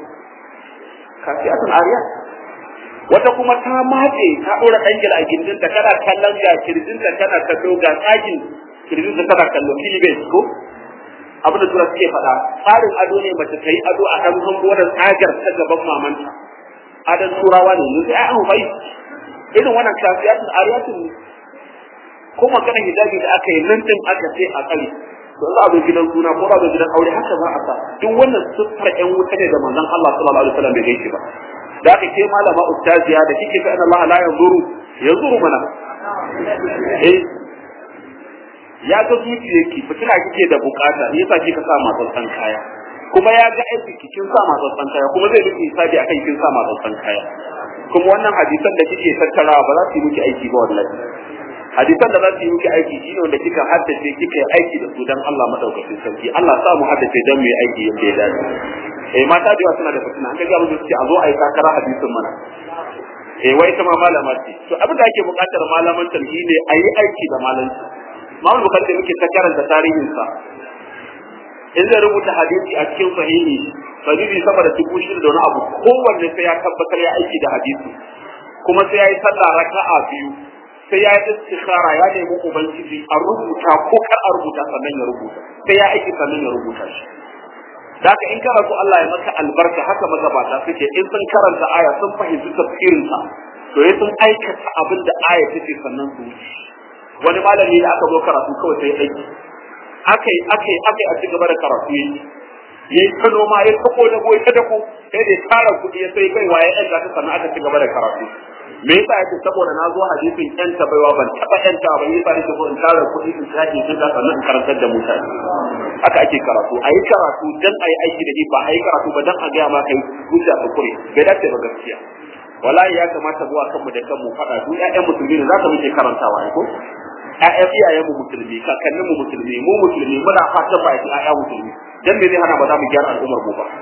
kasiyatun ariyat wata kuma ta mace ta dora dangil a gindin ta kana kallon ga kirjin ta kana kallo ga tsakin kirjin ta kana kallo filibes ko abin da tura suke faɗa tsarin ado ne mace ta yi ado a kan hango wannan tsagar ta gaban mamanta adan turawa ne yanzu ai an bai irin wannan kafiyatun ariyatun ne ko maganar hijabi da aka yi nan din aka ce a kare to za a zo gidan suna ko za a zo gidan aure haka za a sa duk wannan siffar ƴan wuta ne da manzon Allah sallallahu alaihi wasallam bai gaishe ba da aka ce malama ustaziya da kike fa Allah la yanzuru yanzuru mana eh ya ga zuciyarki fitina kike da bukata me yasa kika sa matsatsan kaya kuma ya ga aiki kin sa matsatsan kaya kuma zai miki hisabi akan kin sa matsatsan kaya kuma wannan hadisan da kike tattarawa ba za su yi miki aiki ba wallahi hadisan da za su yi miki aiki shine wanda kika haddace kika yi aiki da su dan Allah madaukakin sarki Allah sa mu haddace dan mu yi aiki yadda ya dace eh mata da yawa suna da fitina an ga mu ce a zo a yi takara hadisin mana eh wai ta ma malama ce to abin da ake buƙatar malaman tarhi ne a yi aiki da malanci Imam Bukhari da muke ta karanta tarihinsa in zai rubuta hadisi a cikin sahihi sahihi sama da dubu shida da wani abu kowanne sai ya tabbatar ya aiki da hadisi kuma sai ya yi sallah raka'a biyu sai ya yi istikhara ya nemi ubangiji a rubuta ko kar a rubuta sannan ya rubuta sai ya aiki sannan ya rubuta shi da haka in kana so Allah ya maka albarka haka magabata suke in sun karanta aya sun fahimci tafsirinsa to ya sun aikata abin da aya take sannan su wuce wani malami da aka zo karatu kawai sai aiki aka yi aka yi aka yi a ci gaba da karatu yayi yayi ta noma ya tako da goyi ta dako sai da tara kuɗi ya sai kai waye ɗan ta sannan aka ci gaba da karatu me yasa yake saboda na zo hadisin ƴan ta baiwa ban taɓa ƴan ta ba yasa nake so in tara kuɗi in sake in ta sannan in karantar da mutane haka ake karatu a yi karatu dan a yi aiki da shi ba a yi karatu ba dan a gaya ma kai hujja ta kure bai dace ba gaskiya wallahi ya kamata zuwa kanmu da kanmu faɗa duk ƴaƴan musulmi ne za ka muke karantawa ko ƴaƴan iyayen mu musulmi kakannin mu musulmi mu musulmi muna fatan ba ƴaƴan musulmi dan me zai hana ba za mu gyara al'ummar mu ba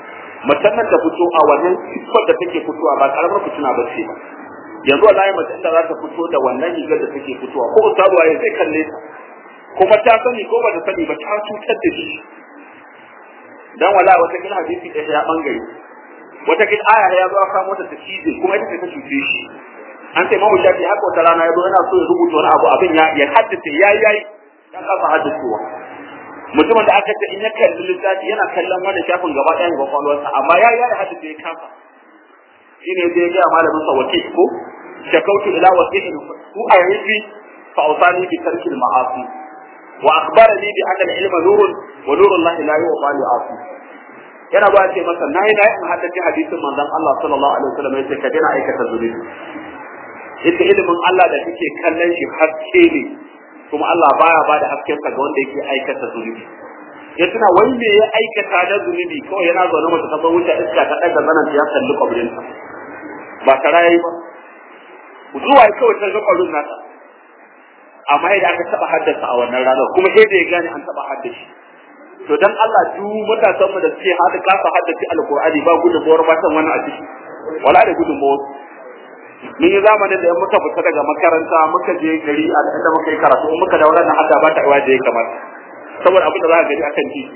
macen nan ta fito a wannan siffar da take fitowa ba karamar fitina ba ce ba yanzu wallahi macen da za ta fito da wannan rigar da take fitowa ko ustazuwa ya zai kalle ta kuma ta sani ko ba ta sani ba ta cutar da shi dan wala wata kin hadisi da ya bangare wata kin aya ya zo aka mota ta cije kuma ita ce ta cuce shi an ce mamu shafi haka wata rana ya zo yana so ya rubuta wani abu abin ya ya haddace yayi yayi ya kasa haddacewa mutumin da aka ce in ya kalli littafi yana kallon wani shafin gaba ɗayan kwakwalwarsa amma ya yi haddace ya kasa shi ne zai gaya malamin sa wakil ko shakautu ila wakilin ku a yanzu fa ausani bi tarkil ma'asi wa akhbarani bi anna al-ilma nurun wa nurun lahi la yu'ta li asi yana ba ce masa nayi nayi in haddace hadisin manzon Allah sallallahu alaihi wasallam yace ka dena aikata zulubi ita ilimin Allah da kake kallon shi haske ne kuma Allah baya ba da hasken ga wanda yake aikata zunubi ya tuna wai me ya aikata da zunubi kawai yana zaune mata ta wuce iska ta daga zanan ya kalli kwabrin ta ba ta rayi ba zuwa kawai ta ga kwabrin nata amma yadda aka taba haddasa a wannan ranar kuma sai da ya gane an taba haddashi to dan Allah duk matasan mu da suke hada kasa haddace alqur'ani ba gudunmawar matan wannan a ciki wala da gudunmawar mun yi zamanin da muka fita daga makaranta muka je gari a inda muka yi karatu muka dawo nan hadda ba ta iwa da ya kamata saboda abin da za ka gani akan ji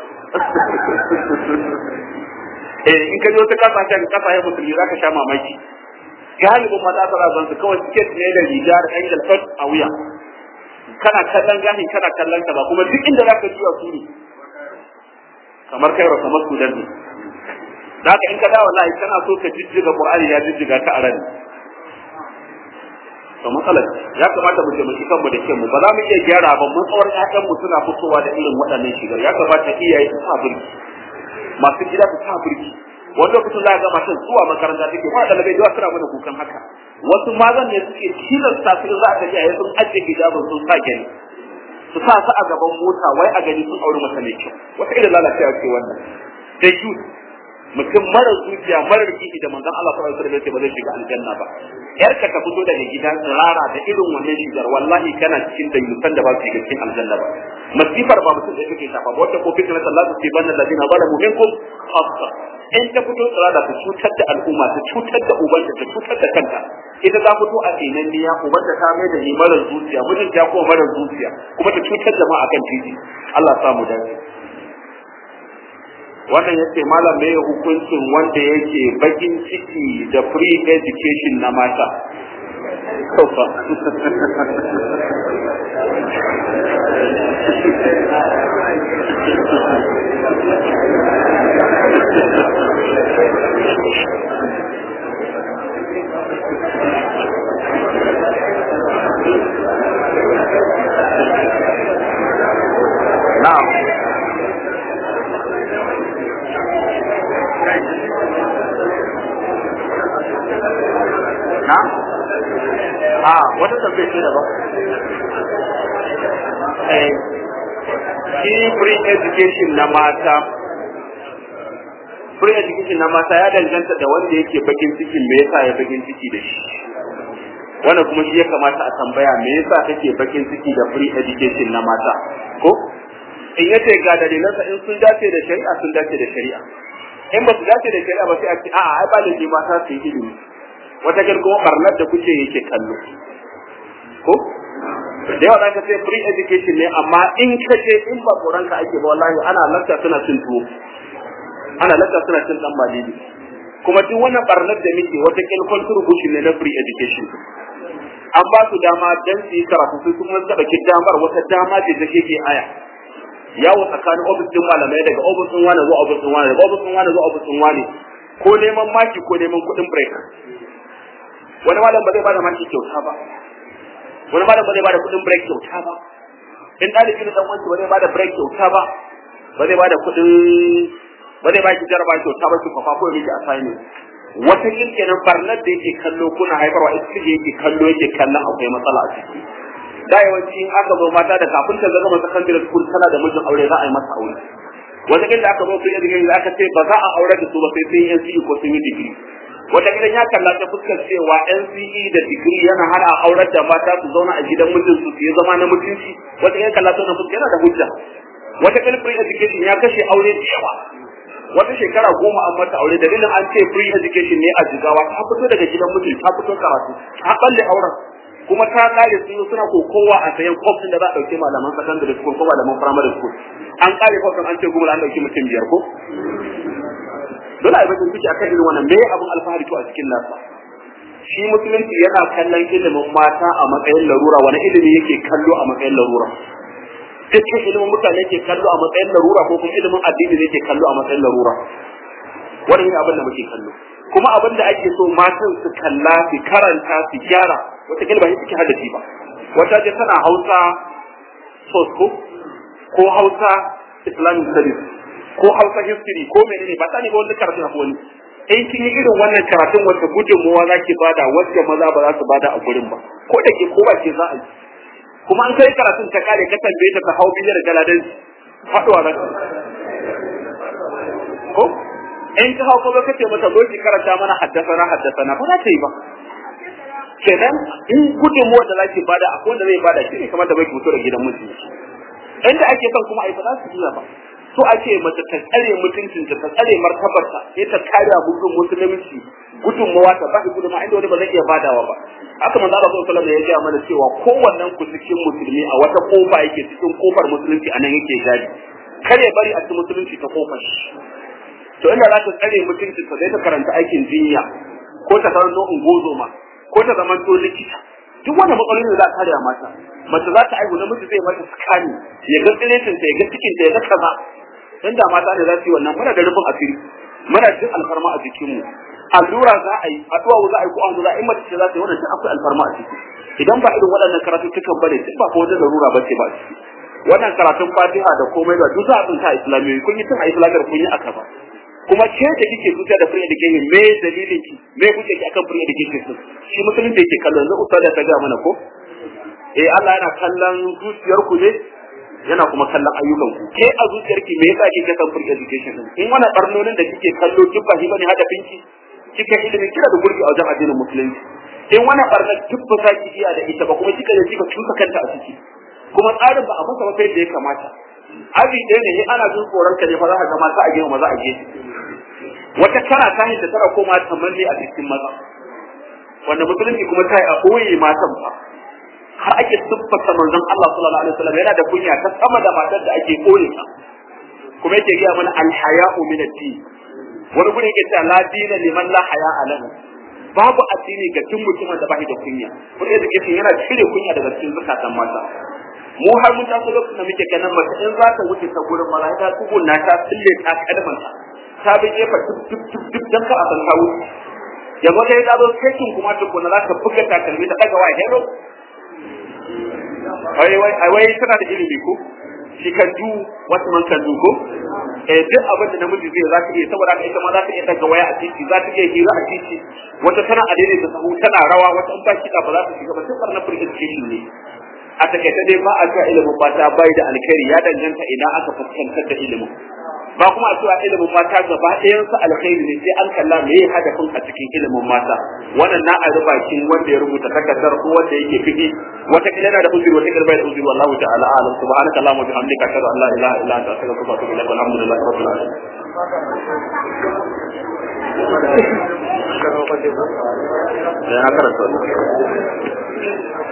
eh in ka je wata kasashen kasashen musulmi za ka sha mamaki galibin mata ta zan su kawai siket ne da riga da ɗan galfat a wuya kana kallon gani kana kallon ka ba kuma duk inda za ka juya su ne kamar kai wa kamar sudan ne da haka in ka dawo wallahi kana so ka jijjiga qur'ani ya jijjiga ka a rani to matsalar ya kamata mu taimaki kanmu da kanmu ba za mu iya gyara ba mun tsawon ƴaƴan mu suna fitowa da irin waɗannan shigar ya kamata iyaye su sa birki masu gida su sa birki wani lokacin za ga matan zuwa makaranta take ba ɗalibai da suna mana kukan haka wasu mazan ne suke tilasta su za a tafi a sun ajiye hijabin sun sa gani su sa su a gaban mota wai a gani sun auri mata mai kyau wata irin lalacewa ce wannan da youth mutum mara zuciya mara rikici da manzon Allah sallallahu alaihi wasallam ba zai shiga aljanna ba yarka ta fito daga gida tsirara da irin wannan shigar wallahi kana cikin da yusan da ba su shiga cikin aljanna ba masifar ba mutum da kake shafa ba wata ko fitna Allah su ce banna ladina zalamu minkum khassa in ta fito tsirara ta cutar da al'umma ta cutar da ubanta ta cutar da kanta ita ta fito a tsinanniya ubanta ta mai da ni mara zuciya mijin ta kuma mara zuciya kuma ta cutar da ma akan titi Allah samu dace wannan yace malam me hukuncin wanda yake bakin ciki da free education na mata kofa na'am na? a wata tambaye ce daban eh shi free education na mata free education na mata ya danganta da wanda yake bakin cikin me yasa ya bakin ciki da shi wannan kuma shi ya kamata a tambaya me yasa kake bakin ciki da free education na mata ko in yace ga dalilansa in sun dace da shari'a sun dace da shari'a in ba su dace da shari'a ba sai a ce a'a ai ba laifi mata su yi ilimi wata kin kuma barnar da kuke yake kallo ko da yawa zaka ce free education ne amma in ka je in ba koran ka ake ba wallahi ana lakka suna cin tuwo ana lakka suna cin dan malili kuma duk wannan barnar da muke wata kin contribution ne na free education an ba su dama dan su yi karatu sai kuma suka dauki damar wata dama ce take ke aya yawo tsakanin ofis din malamai daga ofis din wani zuwa ofis din wani daga ofis din wani zuwa ofis din wani ko neman maki ko neman kuɗin break wani malam ba zai bada maki kyauta ba wani malam ba zai bada kuɗin break kyauta ba in ɗalibi da dan wanci ba zai bada break kyauta ba ba zai bada kuɗin ba zai baki jaraba kyauta ba ki fafa ko yake assignment wata kirkenan barnar da yake kallo kuna haifarwa ita ce yake kallo yake kallon akwai matsala a ciki da yawanci in aka zo mata da kafin ta zama secondary school tana da mijin aure za a yi masa aure wata da aka zo su yi digiri aka ce ba za a aure da su ba sai sun yi NCE ko sun yi digiri wata gidan ya kalla ta fuskar cewa NCE da digiri yana hana aurar da mata su zauna a gidan mijin su su yi zama na mutunci wata gidan kalla ta fuskar yana da hujja wata gidan free education ya kashe aure da yawa wata shekara goma an mata aure dalilin an ce free education ne a jigawa ta fito daga gidan miji ta fito karatu ta balle auren kuma ta kare su suna kokowa a sayan kofin da za a dauke malaman secondary school ko malaman primary school an kare kofin an ce gumula an dauki mutum biyar ko dole a yi bakin ciki akan irin wannan me abin alfahari to a cikin nasa shi musulunci yana kallon ilimin mata a matsayin larura wani ilimi yake kallo a matsayin larura dukkan ilimin mutane ke kallo a matsayin larura ko kuma ilimin addini ne ke kallo a matsayin larura wannan ne abin da muke kallo kuma abin da ake so matan su kalla su karanta su gyara wata kalma ne suke haddace ba wata ce tana hausa sosko ko hausa islamic studies ko hausa history ko menene ba ta ne ba wani karatu na wani in kin yi irin wannan karatun wata gudunmuwa za ki bada wacce maza ba za su bada a gurin ba ko da ke ko ba ke za a yi kuma an kai karatun ta kare ka tambaye ta ta hau biyar galadan faduwa za ko in ka hau kuma kace mata zo ki karanta mana haddasana haddasana ba za ta yi ba kenan in gudunmuwa da zaki bada akwai wanda zai bada shi ne kamar da bai fito da gidan miji inda ake son kuma ai ba za su iya ba so ake mace ta tsare mutuncinta ta tsare martabarta sai ta kare gudun musulunci gudunmawa ta ba gudunmawa inda wani ba zai iya badawa ba haka manzo Allah sallallahu alaihi ya gaya mana cewa kowannen ku cikin musulmi a wata kofa yake cikin kofar musulunci anan yake gadi kar ya bari a cikin musulunci ta kofar to inda za ta tsare mutunci ta zai ta karanta aikin jinya ko ta karanto ungozoma ko ta zama to likita duk wanda matsalolin da za ta kare mata mace za ta aihu namiji zai mata skani ya ga tsiretinta ya ga cikinta ya ga kaza inda mata ne za su yi wannan muna da rufin asiri muna jin alfarma a jikinmu allura za a yi addu'a za a yi ko an za a yi mace ce za ta yi wannan duk akwai alfarma a ciki idan ba irin waɗannan karatuttukan bane duk ba ko wajen larura bace ba ciki wannan karatun fatiha da komai da duk za a tsinta a islamiyoyi kun yi tun a islamiyar kun yi aka ba kuma ke da kike zuciya da free education me dalilin ki me kuke ki akan free education din shi musulunci yake kallon yanzu ustada ta ga mana ko eh Allah yana kallon zuciyar ku ne yana kuma kallon ayyukan ku ke a zuciyarki me yasa kike san free education din in wannan barnonin da kike kallo duk ba shi bane hadafin ki kike ilimin kira da gurbi a wajen addinin musulunci in wannan barna duk ba za ki iya da ita ba kuma kika je kika tuka kanta a ciki kuma tsarin ba a masa ba sai da ya kamata abi ɗaya ne ana jin tsoron ka ne fa za ka ga mata a gefe maza a gefe wata kana ta da tana koma tamanni a cikin maza wanda musulunci kuma ta yi a ɓoye matan ba har ake siffata manzon Allah sallallahu alaihi wasallam yana da kunya ta sama da matar da ake kore ta kuma yake gaya mana alhaya'u min ad-din wani guri yake cewa la dina liman la haya'a lahu babu addini ga tun mutumin da bai da kunya kuma yadda yake yana cire kunya daga cikin zakatan mata mu har mun taso lokacin da muke ganin mace in za ta wuce ta gurin maza ta tsugunna ta tsille ta kalmanta ta bi gefa duk duk duk duk dan ka a san ta wuce yanzu dai ta zo sai kuma tukuna za ta buga takalmi ta daga wa hero wai wai wai tana da ilimi ko shi kan du wasu man kan du ko eh duk abin da namiji zai za ta iya saboda haka ita ma za ta iya daga waya a titi za ta iya hira a titi wata tana a daidai da sahu tana rawa wata in ba kiɗa ba za ta shiga ba sai barna free education ne a takaice dai ba a cewa ilimin mata bai da alkhairi ya danganta idan aka fuskantar da ilimin ba kuma a cewa ilimin mata gaba ɗayan su alkhairi ne sai an kalla me ya hadafin a cikin ilimin mata wannan na a bakin wanda ya rubuta takardar ko wanda yake fiki wata kila yana da uzuri wata kila bai da uzuri wallahu ta'ala alam subhanaka allahumma wa bihamdika ashhadu an la ilaha illa anta astaghfiruka wa atubu ilaik walhamdulillahi rabbil alamin ya karanta